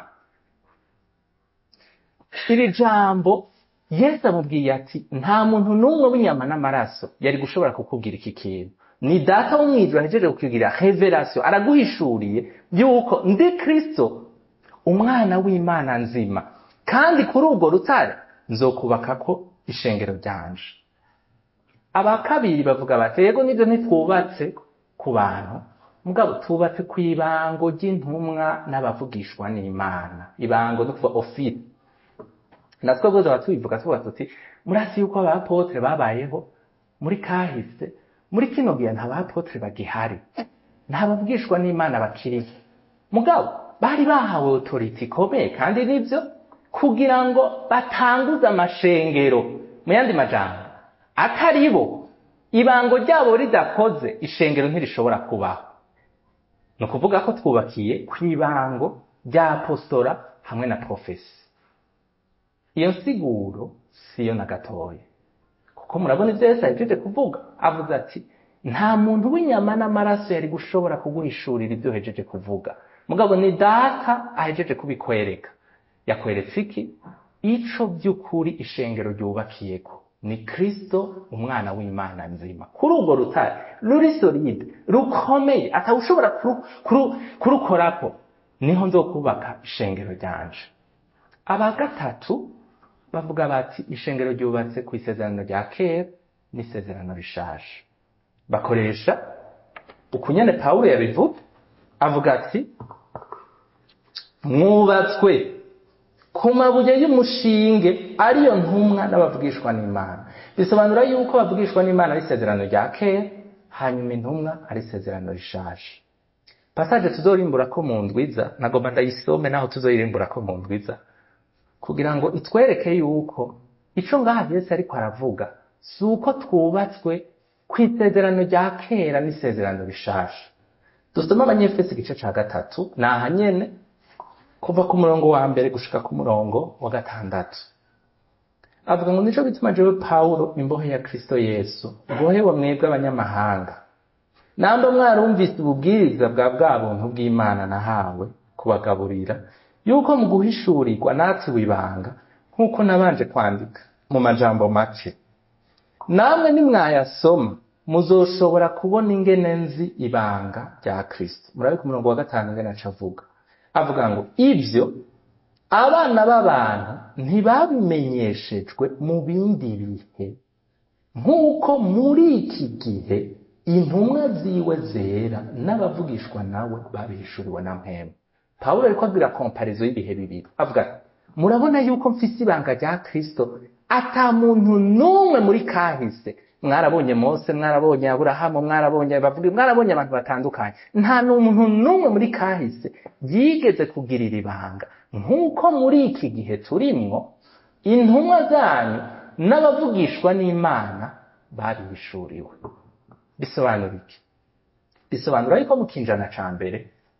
iri jambo yesu amubwiye ati nta muntu n'umwe w'inyama n'amaraso yari gushobora kukubwira iki kintu ni data wo mw'ijuru ahejeje kukubwira revelation araguhishuriye yuko ndi kristo umwana w'imana nzima kandi kuri urwo rutare nzokubakako ishengero ryanje aba kabiri bavuga bati yego nibyo ntitwubatse ku bantu mugabo tubatse ku ibango ry'intumwa n'abavugishwa n'imana ibango ni kuva ofisi natwe bose tuba tubivuga tuvuga tuti murasi yuko abapotre babayeho muri kahise muri kino gihe nta bapotre bagihari nta bavugishwa n'imana bakiriho mugabo bari bahawe autority ikomeye kandi nibyo kugira ngo batanguze amashengero mu yandi majambo atari bo ibango ryabo ridakoze ishengero ntirishobora kubaho ni ukuvuga ko twubakiye ku ibango rya apostora hamwe na profesi iyo nsiguro siyo na gatoya kuko murabona ibyo yesu ahejeje kuvuga avuze ati nta muntu w'inyama n'amaraso yari gushobora kuguhishurira ibyo uhejeje kuvuga mugabo ni data ahejeje kubikwereka yakweretse iki ico by'ukuri ishengero ryubakiyeko ni kristo umwana w'imana nzima kuri urwo rutare ruri solide rukomeye atawushobora kuru- kuru- kurukorako niho nzokubaka ishengero ryanje aba gatatu bavuga bati ishengero ryubatse ku isezerano rya kera n'isezerano rishaje bakoresha ukunyene pawulo yabivuga avuga ati mwubatswe ku mabuye y'umushinge ariyo ntumwa n'abavugishwa n'imana bisobanura yuko bavugishwa n'imana ari isezerano rya kera hanyuma intumwa ari isezerano rishaje pasaje tuzorimbura ko mu ndwiza nagomba ndayisome naho tuzoyirimbura ko mu ndwiza kugira ngo itwereke yuko ico ngaha yesu ariko aravuga si uko twubatswe ku isezerano rya kera n'isezerano rishaje dusome abanyefesi igice ca gatatu ni aha nyene kuva ku murongo wa mbere gushika ku murongo wa gatandatu avuga ngo nico bituma jewe pawulo imbohe ya kristo yesu mbohewe mwebwe abanyamahanga namba mwarumvise ububwiriza bwa bwa buntu bw'imana nahawe kubagaburira yuko mu guhishurirwa natwe ibanga nk'uko nabanje kwandika mu majambo make namwe nimwayasoma muzoshobora kubona ingene nzi ibanga rya kristo murabe ku murongo wa gatanu ingene aca avuga avuga ngo ibyo abana b'abantu ntibabimenyeshejwe mu bindi bihe nk'uko muri iki gihe intumwa ziwe zera n'abavugishwa nawe babihishuriwe na mpemu pawulo ariko abwira komparizo y'ibihe bibiri avuga ati murabona yuko mfise ibanga rya kristo ata muntu n'umwe muri kahise mwarabonye mose mwarabonye aburahamu mwarabonye bavuga mwarabonye abantu batandukanye nta n'umuntu n'umwe muri kahise yigeze kugirira ibanga nk'uko muri iki gihe turimwo intumwa zanyu n'abavugishwa n'imana babihishuriwe bisobanura iki bisobanura yuko mu kinjana ca mbere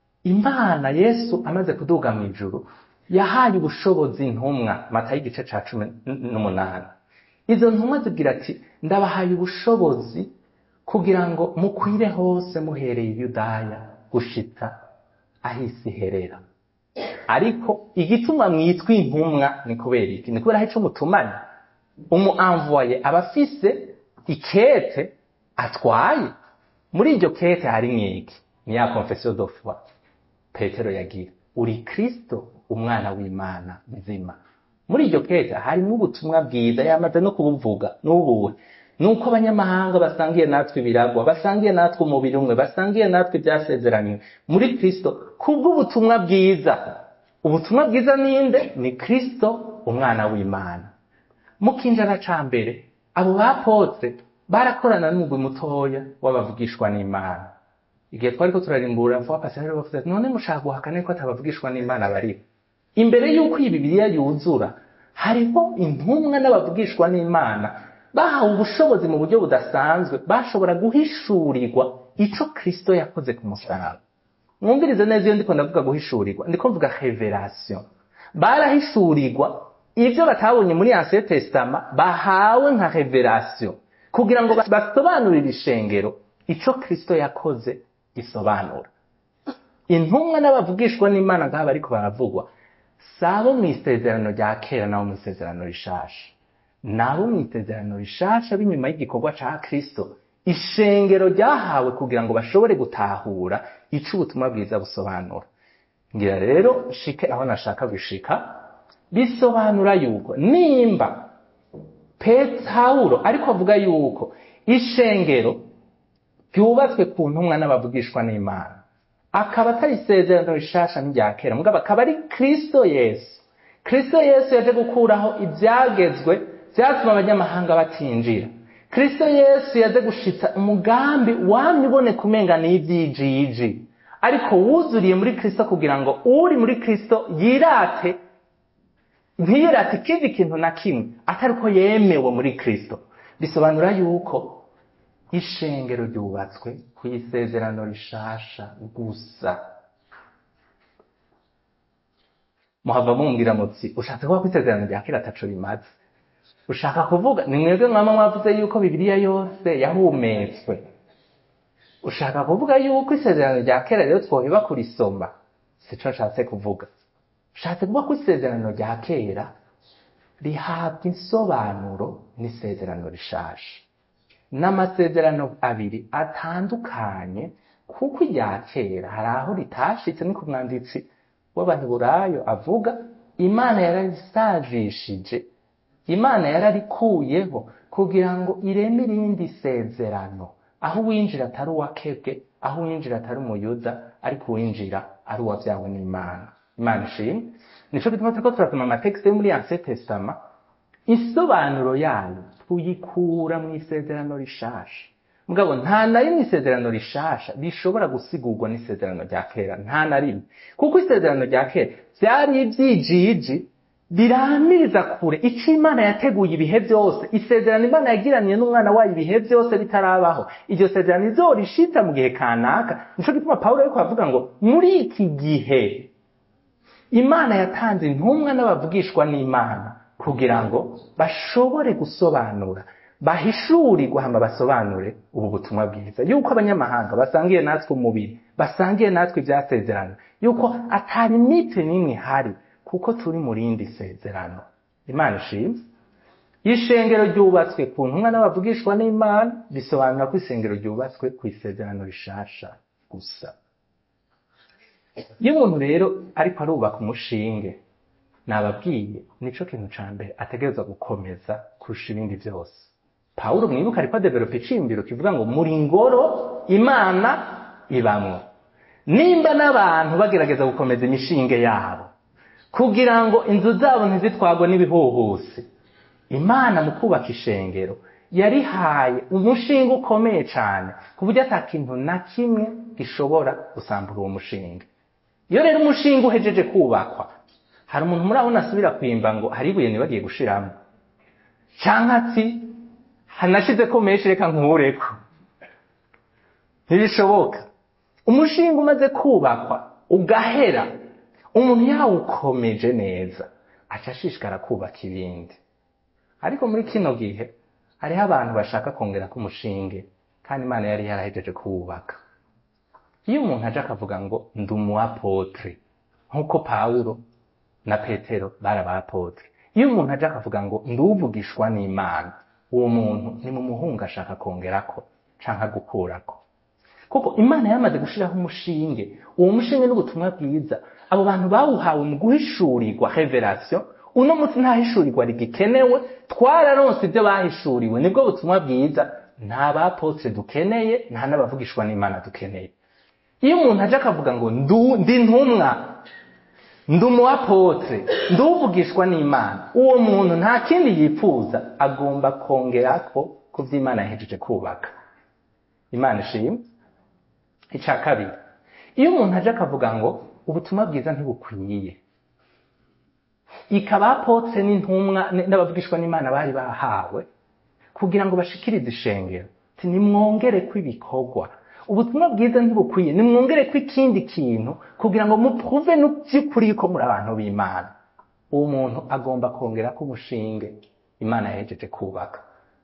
imana yesu amaze kuduga mu ijuru yahaye ubushobozi intumwa matayo igice ca cumi n'umunani izo ntumwa zibwira ati ndabahaye ubushobozi kugira ngo mukwire hose muhereye i yudaya gushitsa aho isi iherera ariko igituma mwitwa intumwa ni kubera iki ni kubera aho ico mutumanye umu envoye aba afise ikete atwaye muri iryo kete hari mwiki ni ya confession de foi petero yagira uri kristo umwana w'imana nzima muri iryo kete harimo ubutumwa bwiza yamaze no kubuvuga n'ubuwe nuko abanyamahanga basangiye natwe ibiragwa basangiye natwe umubiri umwe basangiye natwe ibyasezeranywe muri kristo kubw'ubutumwa bwiza ubutumwa bwiza ninde ni kristo umwana w'imana mu kinjana ca mbere abo bapotre barakorana n'umugwi mutoya w'abavugishwa n'imana igihe twariko turarimbura vuba pasiteri bavuze ati none mushaka guhakana ko atabavugishwa n'imana bariho imbere y'uko iyi bibiliya yuzura hariho intumwa n'abavugishwa n'imana bahawe ubushobozi mu buryo budasanzwe bashobora guhishurirwa ico kristo yakoze ku musaraba mwumvirize neza iyo ndiko ndavuga guhishurirwa ndiko mvuga revelation barahishurirwa ivyo batabonye muri ancien testament bahawe nka revelation kugira ngo basobanurire ishengero ico kristo yakoze gisobanura intumwa n'abavugishwa n'imana nk'aba ariko baravugwa sabo mu isezerano rya kera nabo mu isezerano rishasha nabo mu isezerano rishasha b'inyuma y'igikorwa ca kristo ishengero ryahawe kugira ngo bashobore gutahura ico ubutumwa bwiza busobanura ngira rero shike aho nashaka gushika bisobanura yuko nimba petawulo ariko avuga yuko ishengero ryubatswe ku ntumwa n'abavugishwa n'imana akaba atari isezerano rishasha n'irya kera mugabo akaba ari kristo yesu kristo yesu yaje gukuraho ibyagezwe byatuma abanyamahanga batinjira kristo yesu yaje gushitsa umugambi wamye uboneka umenga n'ibyijiji ariko wuzuriye muri kristo kugira ngo uri muri kristo yirate ntiyirate ikindi kintu na kimwe atari ko yemewe muri kristo bisobanura yuko ishengero ryubatswe ku isezerano rishasha gusa muhava mumbwira mutsi ushatse kuba ko isezerano rya kera ataco rimaze ushaka kuvuga ni mwebwe mwama mwavuze yuko bibiliya yose yahumetswe ushaka kuvuga yuko isezerano rya kera rero twoheba kurisoma sico nshatse kuvuga ushatse kuvuga ko isezerano rya kera rihabwa insobanuro n'isezerano rishasha n'amasezerano abiri atandukanye kuko irya kera hari aho ritashitse ni ku mwanditsi w'abaheburayo avuga imana yararisajishije imana yararikuyeho kugira ngo ireme irindi sezerano aho uwinjira atari uwakebwe aho uwinjira atari umuyuda ariko uwinjira ari uwabyawe n'imana imana ishimwe nico gituma turiko turasoma amatekisi yo muri anse testama isobanuro yayo tuyikura mu isezerano rishasha mugabo nta na rimwe isezerano rishasha rishobora gusigurwa n'isezerano rya kera nta na rimwe kuko isezerano rya kera byari ibyijiji biramiriza kure icyo imana yateguye ibihe byose isezerano imana yagiraniye n'umwana wayo ibihe byose ritarabaho iryo sezerano izorishitsa mu gihe kanaka nico gituma pawulo ariko avuga ngo muri iki gihe imana yatanze intumwa n'abavugishwa n'imana kugira ngo bashobore gusobanura bahishurirwe hama basobanure ubu butumwa bwiza yuko abanyamahanga basangiye natwe umubiri basangiye natwe ibyasezerano yuko atari mite n'imwe ihari kuko turi mu rindi sezerano imana ishimwe ishengero ryubatswe ku ntumwa n'abavugishwa n'imana bisobanura ko isengero ryubatswe ku isezerano rishasha gusa iyo umuntu rero ariko arubaka umushinge nababwiye nico kintu ca mbere ategerezwa gukomeza kurusha ibindi byose pawulo mwibuka ariko adevelopa icimbiro kivuga ngo muri ngoro imana ibamwo nimba n'abantu bagerageza gukomeza imishinge yabo kugira ngo inzu zabo ntizitwagwe n'ibihuhusi imana mu kubaka ishengero yarihaye umushinga ukomeye cyane ku buryo ata kintu na kimwe gishobora gusambura uwo mushinga iyo rero umushinga uhejeje kubakwa hari umuntu murabona asubira kwimba ngo hari ibuye ntibagiye gushiramo cyangwa ati hanashize ko menshi reka nkureko ntibishoboka umushinga umaze kubakwa ugahera umuntu yawukomeje neza aca ashishikara kubaka ibindi ariko muri kino gihe hariho abantu bashaka kongera ko umushinge kandi imana yari yarahejeje kuwubaka iyo umuntu aje akavuga ngo ndi umuapotre nk'uko pawulo na petero bari abapotre iyo umuntu aje akavuga ngo nduvugishwa n'imana uwo muntu ni mu muhungu ashaka kongerako canke gukurako kuko imana yamaze gushiraho umushinge uwo mushinge n'ubutumwa bwiza abo bantu bawuhawe mu guhishurirwa revelation uno munsi nta hishurirwa rigikenewe twararonse ibyo bahishuriwe nibwo butumwa bwiza nta bapotre dukeneye nta n'abavugishwa n'imana dukeneye iyo umuntu aje akavuga ngo ndi ntumwa ndi umuapotre nduvugishwa n'imana uwo muntu nta kindi yifuza agomba kongerako ku byo imana yahejeje kubaka imana ishimwe icya kabiri iyo umuntu aje akavuga ngo ubutumwa bwiza ntibukwiye ikaba apotse n'intumwa n'abavugishwa n'imana bari bahawe kugira ngo bashikirize ishengero nimwongere kw'ibikorwa ubutumwa bwiza ntibukwiye nimwongere ko ikindi kintu kugira ngo mupruve by'ukuri ko muri abantu b'imana uwo muntu agomba kongera ko umushinge imana yahejeje kubaka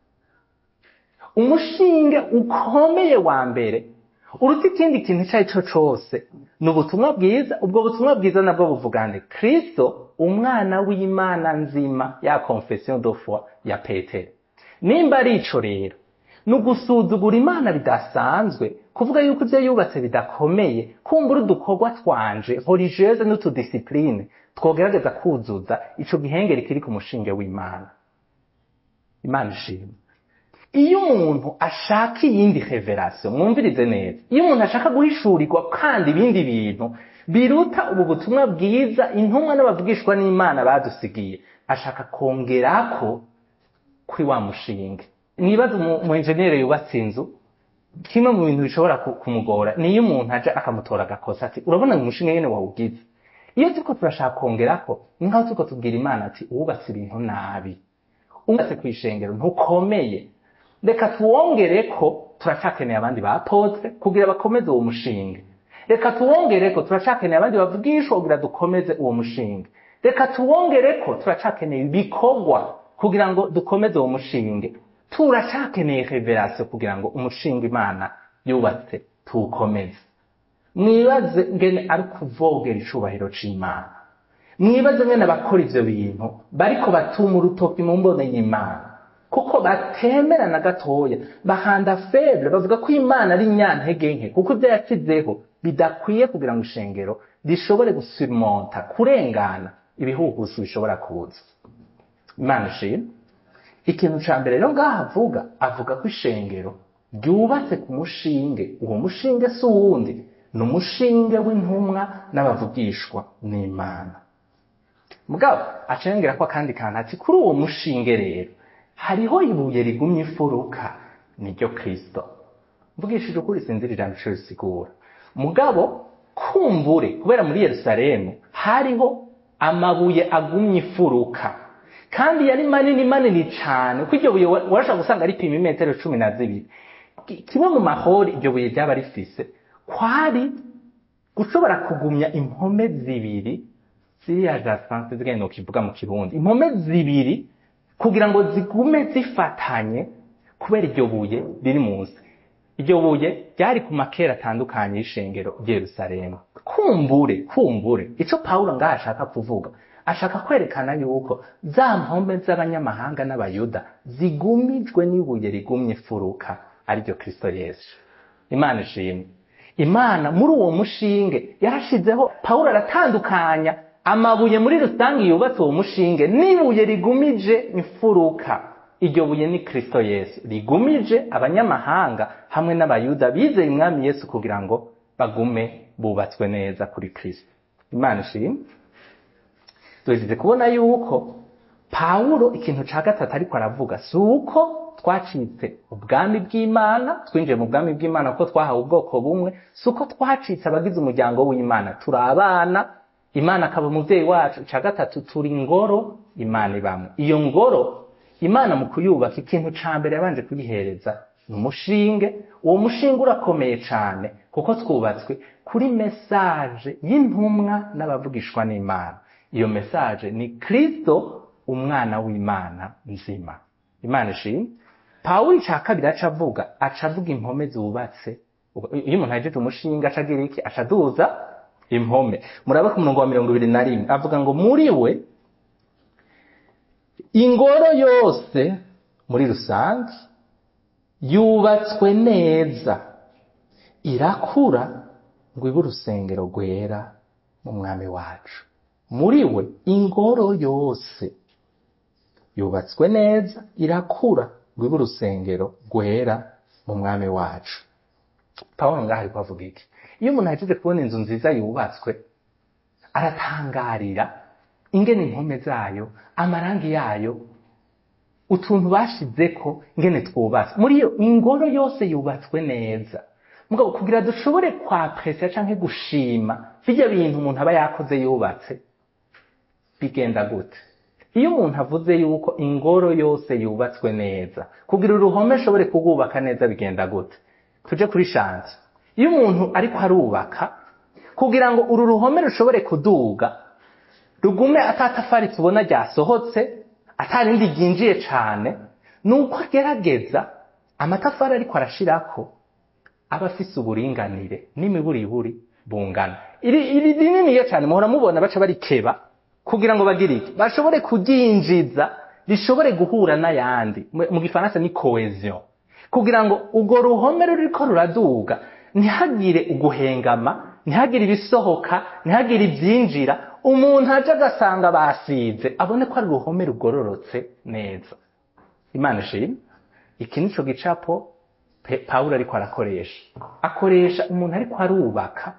umushinge ukomeye wa mbere uruta ikindi kintu icyo ari cyo cyose ni ubutumwa bwiza ubwo butumwa bwiza nabwo buvuga ngo kirisito umwana w'imana nzima ya confession de foi ya petero nimba ari ico rero ni ugusuzugura imana bidasanzwe kuvuga yuko ibyo yubatse bidakomeye kumbura udukorwa twanje religieuse n'utudisipline twogerageza kuzuza ico gihengeri kiri ku mushinge w'imana imana ishimwe iyo umuntu ashaka iyindi revelation mwumvirize neza iyo umuntu ashaka guhishurirwa kandi ibindi bintu biruta ubu butumwa bwiza intumwa n'abavugishwa n'imana badusigiye ashaka kongerako kuri wa mushinga mwibaze umu enjeniyeri yubatse inzu kimwe mu bintu bishobora kumugora niyo umuntu aje akamutora agakosa ati urabona ngo umushinga nyene wawugize iyo turiko turashaka kongerako ni nkaho turiko tubwira imana ati uwubatse ibintu nabi uwubatse kw'ishengero ntukomeye reka tuwongereko turacakeneye abandi bapotre kugira bakomeze uwo mushinga reka tuwongereko turacakeneye abandi bavugishwa kugira dukomeze uwo mushinga reka tuwongereko turacakeneye ibikorwa kugira ngo dukomeze uwo mushinga turacakeneye reverasiyo kugira ngo umushinga imana yubatse tuwukomeze mwibaze ngene ari kuvogera icubahiro c'imana mwibaze ngene abakora ivyo bintu bariko batuma urutoki mu mbone y'imana kuko batemera na gatoya bahanda feble bavuga ko imana ari nyantege nke kuko ibyo yashyizeho bidakwiye kugira ngo ishengero rishobore gusimonta kurengana ibihuhusi bishobora kuza imana ishimwe ikintu ca mbere rero ngaho avuga avuga ko ishengero ryubatse ku mushinge uwo mushinge si uwundi ni umushinge w'intumwa n'abavugishwa n'imana mugabo acengera ko akandi kantu ati kuri uwo mushinge rero hariho ibuye rigumye imfuruka niryo kristo mvugishije ukuri sinzira ijambo ico risigura mugabo kumbure kubera muri yerusalemu hariho amabuye agumye imfuruka kandi yari manini manini cane ko iryo buye warashobora gusanga ripima imetero cumi na zibiri kimwe mu mahori iryo buye ryaba rifise kwari gushobora kugumya impome zibiri ziriya jasanse zigenda ukivuga mu kirundi impome zibiri kugira ngo zigume zifatanye kubera iryo buye riri munsi iryo buye ryari ku makera atandukanye y'ishengero ry'Yerusalemu kumbure kumbure ico Pawulo ngaho ashaka kuvuga ashaka kwerekana yuko za mpombe z'abanyamahanga n'abayuda zigumijwe n'ibuye rigumye furuka ariryo Kristo Yesu Imana ishimwe Imana muri uwo mushinge yarashizeho Pawulo aratandukanya amabuye muri rusange yubatse uwo mushinge n'ibuye rigumije imfuruka iryo buye ni Kristo Yesu rigumije abanyamahanga hamwe n'abayuda bizeye umwami Yesu kugira ngo bagume bubatswe neza kuri Kristo Imana ishimwe tuhejeje kubona yuko Pawulo ikintu ca gatatu ariko aravuga si uko twacitse ubwami bw'Imana twinjiye mu bwami bw'Imana kuko twahawe ubwoko bumwe si uko twacitse abagize umuryango w'Imana turi abana Imana akaba umuvyeyi wacu ca gatatu turi ngoro Imana ibamwe iyo ngoro Imana mu kuyubaka ikintu ca mbere yabanje kuyihereza ni umushinge uwo mushinge urakomeye cane kuko twubatswe kuri mesaje y'intumwa n'abavugishwa n'Imana iyo mesaje ni Kristo umwana w'Imana nzima Imana ishimwe Pawulo ica kabiri aca avuga aca avuga impome zubatse iyo umuntu ahejeje umushinga aca agira iki aca aduza impome murabe ku murongo wa mirongo ibiri na rimwe avuga ngo muri we ingoro yose muri rusange yubatswe neza irakura ngo ibe urusengero rwera mu mwami wacu muri we ingoro yose yubatswe neza irakura ngo ibe urusengero rwera mu mwami wacu pawulo ngaho ariko avuga iki iyo umuntu ahejeje kubona inzu nziza yubatswe aratangarira ingene impome zayo amarangi yayo utuntu bashizeko ingene twubatse muri iyo ingoro yose yubatswe neza mugabo kugira dushobore kwapresiya canke gushima birya bintu umuntu aba yakoze yubatse bigenda gute iyo umuntu avuze yuko ingoro yose yubatswe neza kugira uruhome ashobore kurwubaka neza bigenda gute tuje kuri shanti iyo umuntu ariko arubaka kugira ngo uru ruhome rushobore kuduga rugume atatafari tubona ryasohotse atarindi ryinjiye cane nuko agerageza amatafari ariko arashirako aba afise uburinganire n'imiburiburi bungana iri iri rininiya cane muhora mubona baca barikeba kugira ngo bagire iki bashobore kuryinjiza rishobore guhura n'ayandi mu gifaransa ni cohesion kugira ngo urwo ruhome ruriko ruraduga ntihagire uguhengama ntihagire ibisohoka ntihagire ibyinjira umuntu aje agasanga basize abone ko ari uruhome rugororotse neza imana ishimwe iki nico gicapo pawulo ariko arakoresha akoresha umuntu ariko arubaka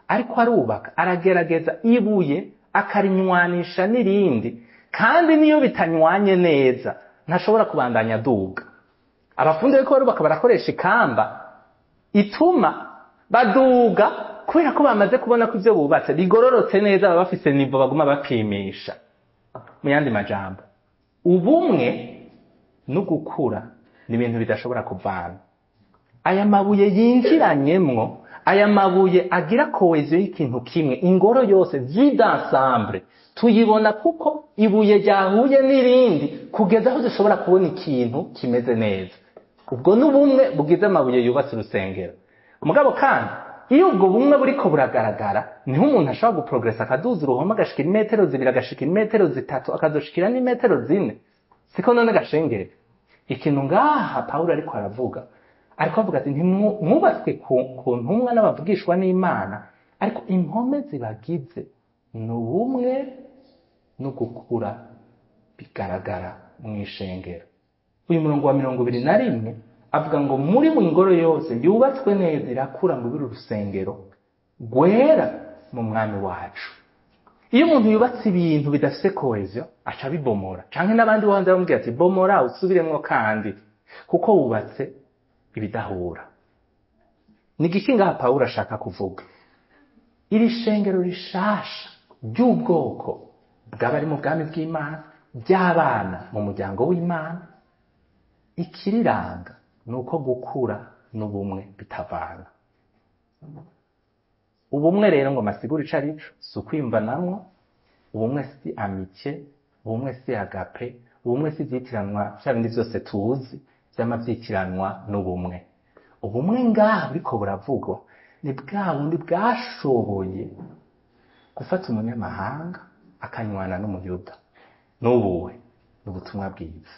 ariko arubaka aragerageza ibuye akarinywanisha n'irindi kandi niyo bitanywanye neza ntashobora kubandanya aduga abafundi bariko barubaka barakoresha ikamba ituma baduga kubera ko bamaze kubona ko ivyo bubatse bigororotse neza baba bafise nivo baguma bapimisha mu yandi majambo ubumwe no gukura ni ibintu bidashobora kuvana aya mabuye yinjiranyemwo aya mabuye agira koheziyo y'ikintu kimwe ingoro yose vide ensemble tuyibona kuko ibuye ryahuye n'irindi kugeza aho dushobora kubona ikintu kimeze neza ubwo ni ubumwe bugize amabuye yubatse urusengero mugabo kandi iyo ubwo bumwe buriko buragaragara niho umuntu ashobora guprogresa akaduza uruhome agashika imetero zibiri agashika imetero zitatu akazoshikira n'imetero zine siko none gashengere ikintu ngaha pawulo ariko aravuga ariko avuga ati ntimwubatswe ku ntumwa n'abavugishwa n'imana ariko impome zibagize ni ubumwe no gukura bigaragara mu ishengero uyu murongo wa mirongo ibiri na rimwe avuga ngo muri mu ngoro yose yubatswe neza irakura ngo ibiri urusengero rwera mu mwami wacu iyo umuntu yubatse ibintu bidafite koheziyo aca abibomora canke n'abandi bo hanze bamubwira ati bomora usubiremwo kandi kuko wubatse ibidahura ni igiki ngaha pawulo ashaka kuvuga iri shengero rishasha ry'ubwoko bw'abari mu bwami bw'imana by'abana mu muryango w'imana ikiriranga ni uko gukura n'ubumwe bitavana ubumwe rero ngo masigura ico arico si ukwimvanamwo ubumwe si amike ubumwe si agape ubumwe si ivyitiranwa vya bindi vyose tuzi vyama vyitiranwa n'ubumwe ubumwe ngaha buriko buravugwa ni bwa bundi bwashoboye gufata umunyamahanga akanywana n'umuyuda n'ubuwe ni ubutumwa bwiza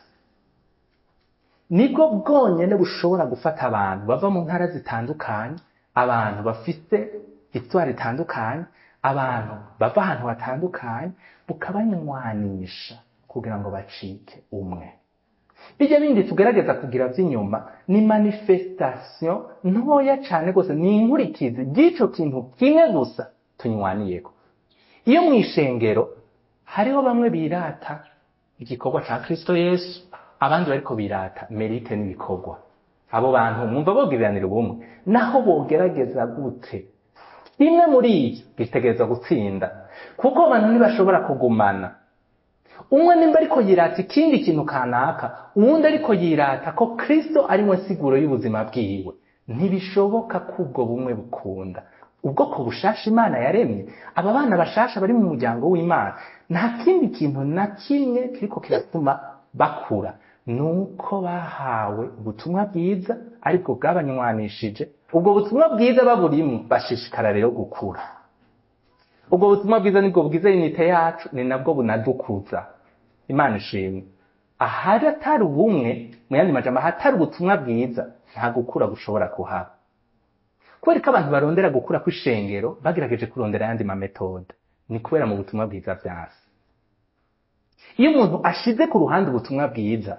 nibwo bwonyene bushobora gufata abantu bava mu ntara zitandukanye abantu bafite itwara ritandukanye abantu bava ahantu hatandukanye bukabanywanisha kugira ngo bacike umwe bijya bindi tugerageza kugira by'inyuma ni manifestation ntoya cyane rwose ni inkurikizi ry'ico kintu kimwe gusa tunywaniyeko iyo mu ishengero hariho bamwe birata igikorwa ca kristo yesu abandi bariko birata merite n'ibikorwa abo bantu mwumva bogiriranira ubumwe naho bogerageza gute kimwe muri ibyo gitegereza gutsinda kuko abantu ntibashobora kugumana umwe nimba ariko yirata ikindi kintu kanaka uwundi ariko yirata ko kristo ari we nsiguro y'ubuzima bwiwe ntibishoboka ko ubwo bumwe bukunda ubwoko bushasha imana yaremye aba bana bashasha bari mu muryango w'imana nta kindi kintu na kimwe kiriko kiratuma bakura nuko bahawe ubutumwa bwiza ariko bwabanywanishije ubwo butumwa bwiza baburimwo bashishikara rero gukura ubwo butumwa bwiza nibwo bwiza inite yacu ni nabwo bunadukuza imana ishimwe ahari atari ubumwe mu yandi majambo ahatari ubutumwa bwiza nta gukura gushobora kuhaba kubera ko abantu barondera gukura kw'ishengero bagerageje kurondera ayandi mametode ni kubera mu butumwa bwiza vyasi iyo umuntu ashize ku ruhande ubutumwa bwiza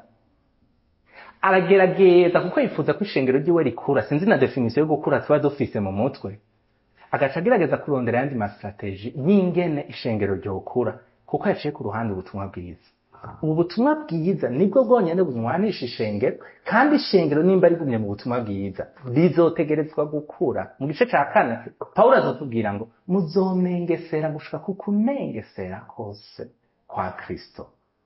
aragerageza kuko yifuza ko ishengero ryiwe rikura sinzi na definisiyo yo gukura tuba dufise mu mutwe agaca agerageza kurondera ayandi masitrategi y'ingene ishengero ryokura kuko yaciye ku ruhande ubutumwa bwiza ubu butumwa bwiza nibwo bwonyene bunywanisha ishengero kandi ishengero nimba rigumye mu butumwa bwiza rizotegerezwa gukura mu gice ca kane pawulo azotubwira ngo muzomengesera gushika ku kumengesera kose kwa kristo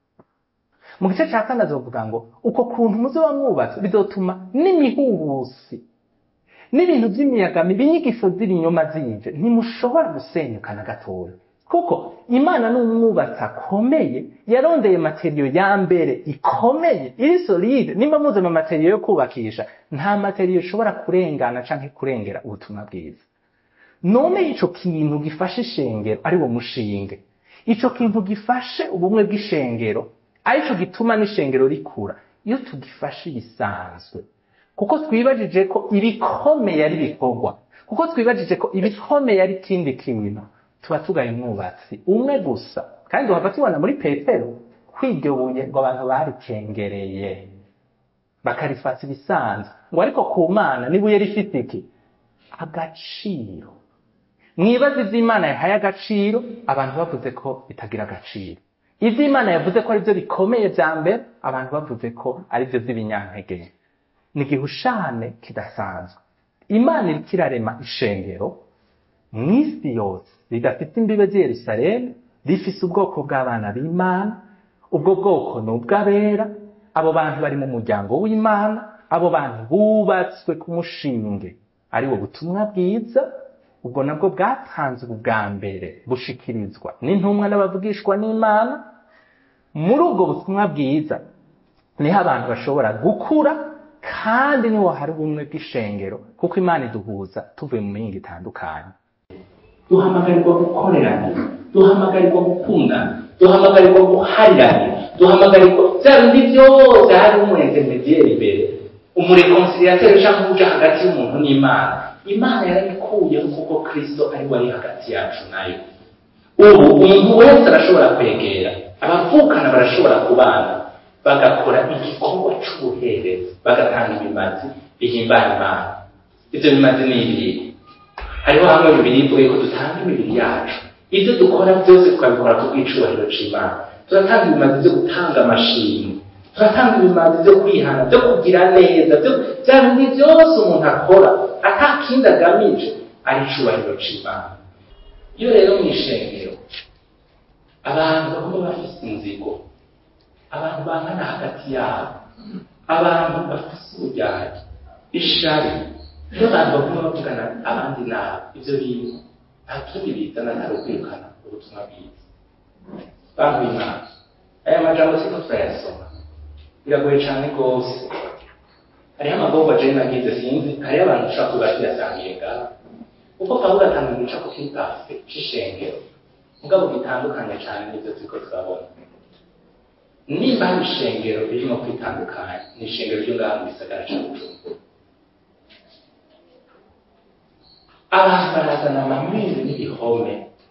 mu gice ca kane azovuga ngo uko kuntu muzoba mwubatse bizotuma n'imihuhusi n'ibintu by'imiyaga mibi inyigisho z'ibinyoma zije ntimushobora gusenyuka na gatoya kuko imana ni umwubatsi akomeye yarondeye materiyo ya mbere ikomeye iri solide nimba muze mu materiyo yo kubakisha nta materiyo ishobora kurengana canke kurengera ubutumwa bwiza none ico kintu gifashe ishengero ari wo mushinge ico kintu gifashe ubumwe bw'ishengero arico gituma n'ishengero rikura iyo tugifashe ibisanzwe kuko twibajije ko ibikomeye ari bikorwa kuko twibajije ko ibikomeye ari ikindi kintu tuba tugaye umwubatsi umwe gusa kandi wava tubona muri petero kwiryo buye ngo abantu barikengereye bakarifata ibisanzwe ngo ariko ku mana n'ibuye rifite iki agaciro mwibaze ivyo imana yahaye agaciro abantu bavuze ko bitagira agaciro ivyo imana yavuze ko arivyo bikomeye vya mbere abantu bavuze ko arivyo vy'ibinyankege ni igihushane kidasanzwe imana iriko irarema ishengero mw'isi yose ridafite imbibe z'i yerusalemu rifise ubwoko bw'abana b'imana ubwo bwoko ni ubw'abera abo bantu bari mu muryango w'imana abo bantu bubatswe ku mushinge ari wo butumwa bwiza ubwo nabwo bwatanzwe ubwa mbere bushikirizwa n'intumwa n'abavugishwa n'imana muri ubwo butumwa bwiza niho abantu bashobora gukura kandi niho hari ubumwe bw'ishengero kuko imana iduhuza tuvuye mu mihinga itandukanye duhamagarirwa gukorerana duhamagarirwa gukundana duhamagarirwa guharirana duhamagarirwa bya bindi byose hari umuretemediyeri imbere umurekonsilateri cyangwa uja hagati y'umuntu n'imana imana yarabikuyeho kuko kristo ari we ari hagati yacu nayo ubu umuntu wese arashobora kwegera abavukana barashobora kubana bagakora igikorwa c'ubuherezi bagatanga ibimazi bihimbara imana ivyo bimazi ni ibihe hariho hamwe bibiri ivuga ko dutanga imibiri yacu ibyo dukora byose tukabikora ku bw'icubahiro c'imana turatanga ibimazi byo gutanga amashimwe turatanga ibimazi byo kwihana byo kugira neza byo bya bindi byose umuntu akora ata kindi agamije ari icubahiro c'imana iyo rero mu ishengero abantu bagomba bafise inzigo abantu bangana hagati yabo abantu bafise ubujyanye ishari iyo abantu baguma bavugana abandi nabi ibyo bintu nta kindi bizana atari ukwirukana ubutumwa bwiza bantu b'imana aya majambo siko turayasoma biragoye cyane rwose hariho amagorwa jewe nagize sinzi hariho abantu ushobora kuba tuyasangiye ngaho kuko pawulo atanga igicapo kiri pafe c'ishengero mugabo gitandukanye cyane n'ibyo turiko turabona nimba hari ishengero ririmo kwitandukanya ni ishengero ryo ngaha mu gisagara ca bujumbura abantu barazana amamiri n'ibihome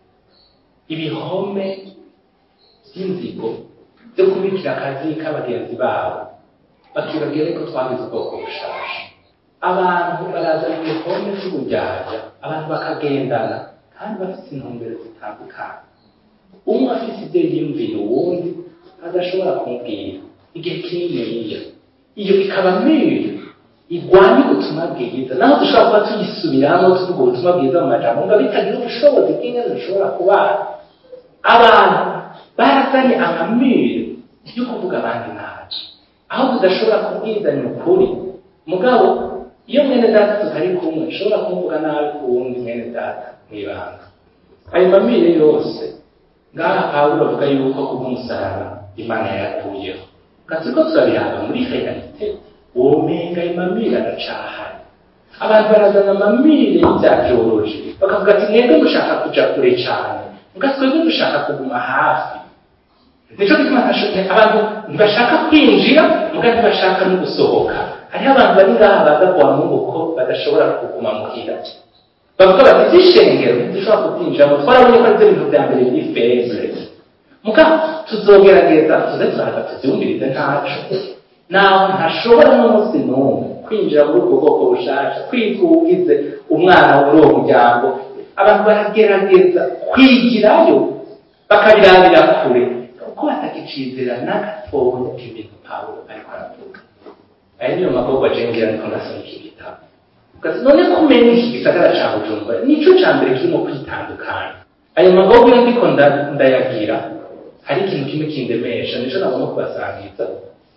ibihome by'inzigo byo kubikira akazi k'abagenzi babo bakibabwira ko twagize ubwoko bushasha abantu barazana ibihome by'ubujyajya abantu bakagendana kandi bafite intumbero zitandukanye umwe afite ibyo yiyumvira uwundi adashobora kumubwira igihe kininiya iyo ikaba miri igwanya ubutumwa bwiza naho dushobora kuba tuyisubiramo tuvuga ubutumwa bwiza mu majambo ngo bitagira ubushobozi bw'ingene dushobora kubana abantu barazanye amamiri yo kuvuga abandi nabi aho tudashobora kubwizanya ukuri mugabo iyo mwene data tutari kumwe ushobora kumuvuga nabi ku wundi mwene data mw'ibanga ayo mamire yose ngaha pawulo avuga yuko kubw'umusaraba imana yaratuyeho kasi ko turabiraba muri realite womenga imamire aracahari abantu barazana amamire y'ibya byoroje bakavuga ati mwebwe mushaka kuja kure cyane muga twebwe dushaka kuguma hafi nico gituma abantu ntibashaka kwinjira muga ntibashaka no gusohoka hariho abantu bari ngaha baza kuwa mungu ko badashobora kuguma muhira bavuga bati zishengero dushobora kubyinjiramo twarabonye ko aribyo bintu bya mbere biri febre muga tuzogerageza tuze turaza tubyumvirize ntaco naho ntashobora n'umunsi n'umwe kwinjira muri ubwo bwoko bushasha kwikugize umwana muri uwo muryango abantu baragerageza kwigirayo bakabirabira kure kuko batakicizera n'agatoya k'ibintu pawulo ariko aravuga aya niyo magorwa jengira ariko ndasoma iki gitabo ugazi none kumenya iki gisagara ca bujumbura nico ca mbere kirimo kwitandukanya ayo magorwa iyo ndiko ndayagira hari ikintu kimwe kindemesha nico nagomba kubasangiza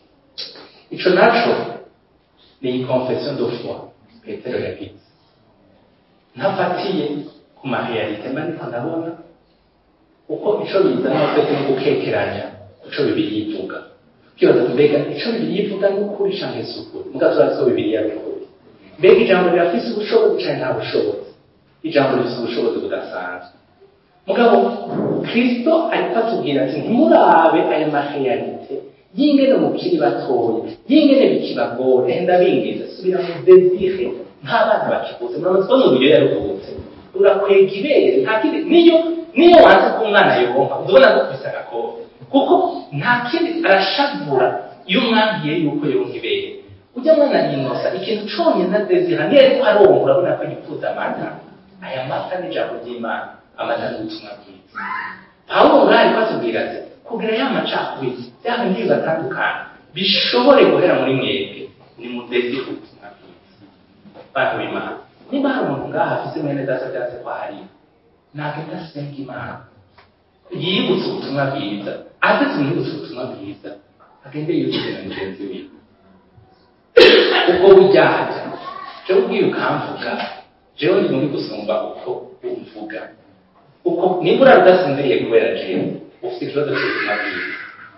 ico naco ni confession de foi petero yagize ntafatiye ku marealite mba niko ndabona uko ico bizana twese no gukekeranya ico bibiri yivuga ukibaza mbega ico bibiri yivuga ni ukuri canke si ukuri muga turazi ko bibiri ari ukuri mbega ijambo rirafise ubushobozi canke nta bushobozi ijambo rifise ubushobozi budasanzwe mugabo kristo ariko atubwira ati ntimurabe aya marealite yingene mukiri batoya yingene bikibagore ndabingiza subira mu desire nk'abana bakivuze muramaze kubona uburyo yaruhutse urakwega ibere nta kindi niyo niyo wanze ko umwana yonka uzabona ko kubisa agakobwa kuko nta kindi arashavura iyo umwambwiye yuko yonka ibere ujya mwana yinosa ikintu conyine na desire niyo ariko aronka urabona ko yifuza amata aya mata n'ijambo ry'imana amata n'ubutumwa bwiza pawulo mwari kwatubwira ati kugira ya macakubiri bya bindi bibatandukana bishobore guhera muri mwebwe ni mudezi ubutumwa bwiza bantu b'imana niba hari umuntu ngaha afise mwene data byatse ko hari nagenda asenga imana yibutse ubutumwa bwiza aze tumwibutse ubutumwa bwiza agende yibutse na mugenzi wiwe ubwo bujyajya jewe ubwiye ukamvuga jewe ndi muri gusumba uko umvuga uko niba urara udasinziriye kubera jewe ufite ikibazo cy'ubuzima bwiza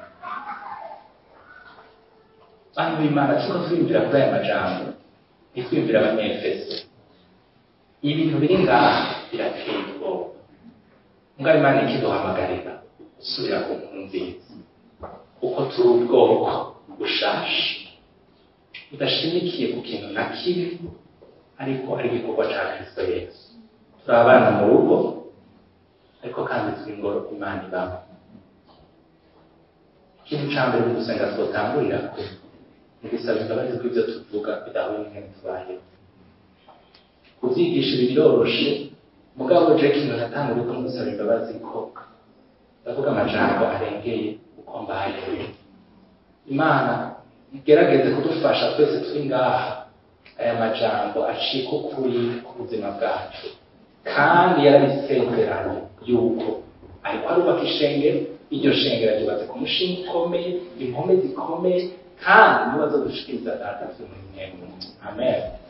bantu b'imana tuko twiyumvira kuri aya majambo ntitwiyumvira abanyefeso ibintu biri ngaha birateye ubwoba mbwa imana ikiduhamagarira gusubira ku nkuru nziza kuko turi ubwoko bushashe budashimikiye ku kintu na kimwe ariko ari igikorwa cya kristo yesu turi abana mu rugo ariko kandi turi ingoro imana ibamo ikintu cya mbere mu gusenga twotangurira ko ni gusaba imbabazi bw'ibyo tuvuga bidahuye n'ibintu tubayeho kubyigisha ibi biroroshe mugabo je ikintu natanguriye ko gusaba imbabazi ko ndavuga amajambo arengeye uko mbayeho imana igerageze kudufasha twese turi ngaha aya majambo acika ukuri ku buzima bwacu kandi yarabisezeranye yuko ariko arubaka ishengero iryo shengero ryubatse ku mushinga ukomeye impome zikomeye kandi niba zo gushikiriza data vy'umwemwe amen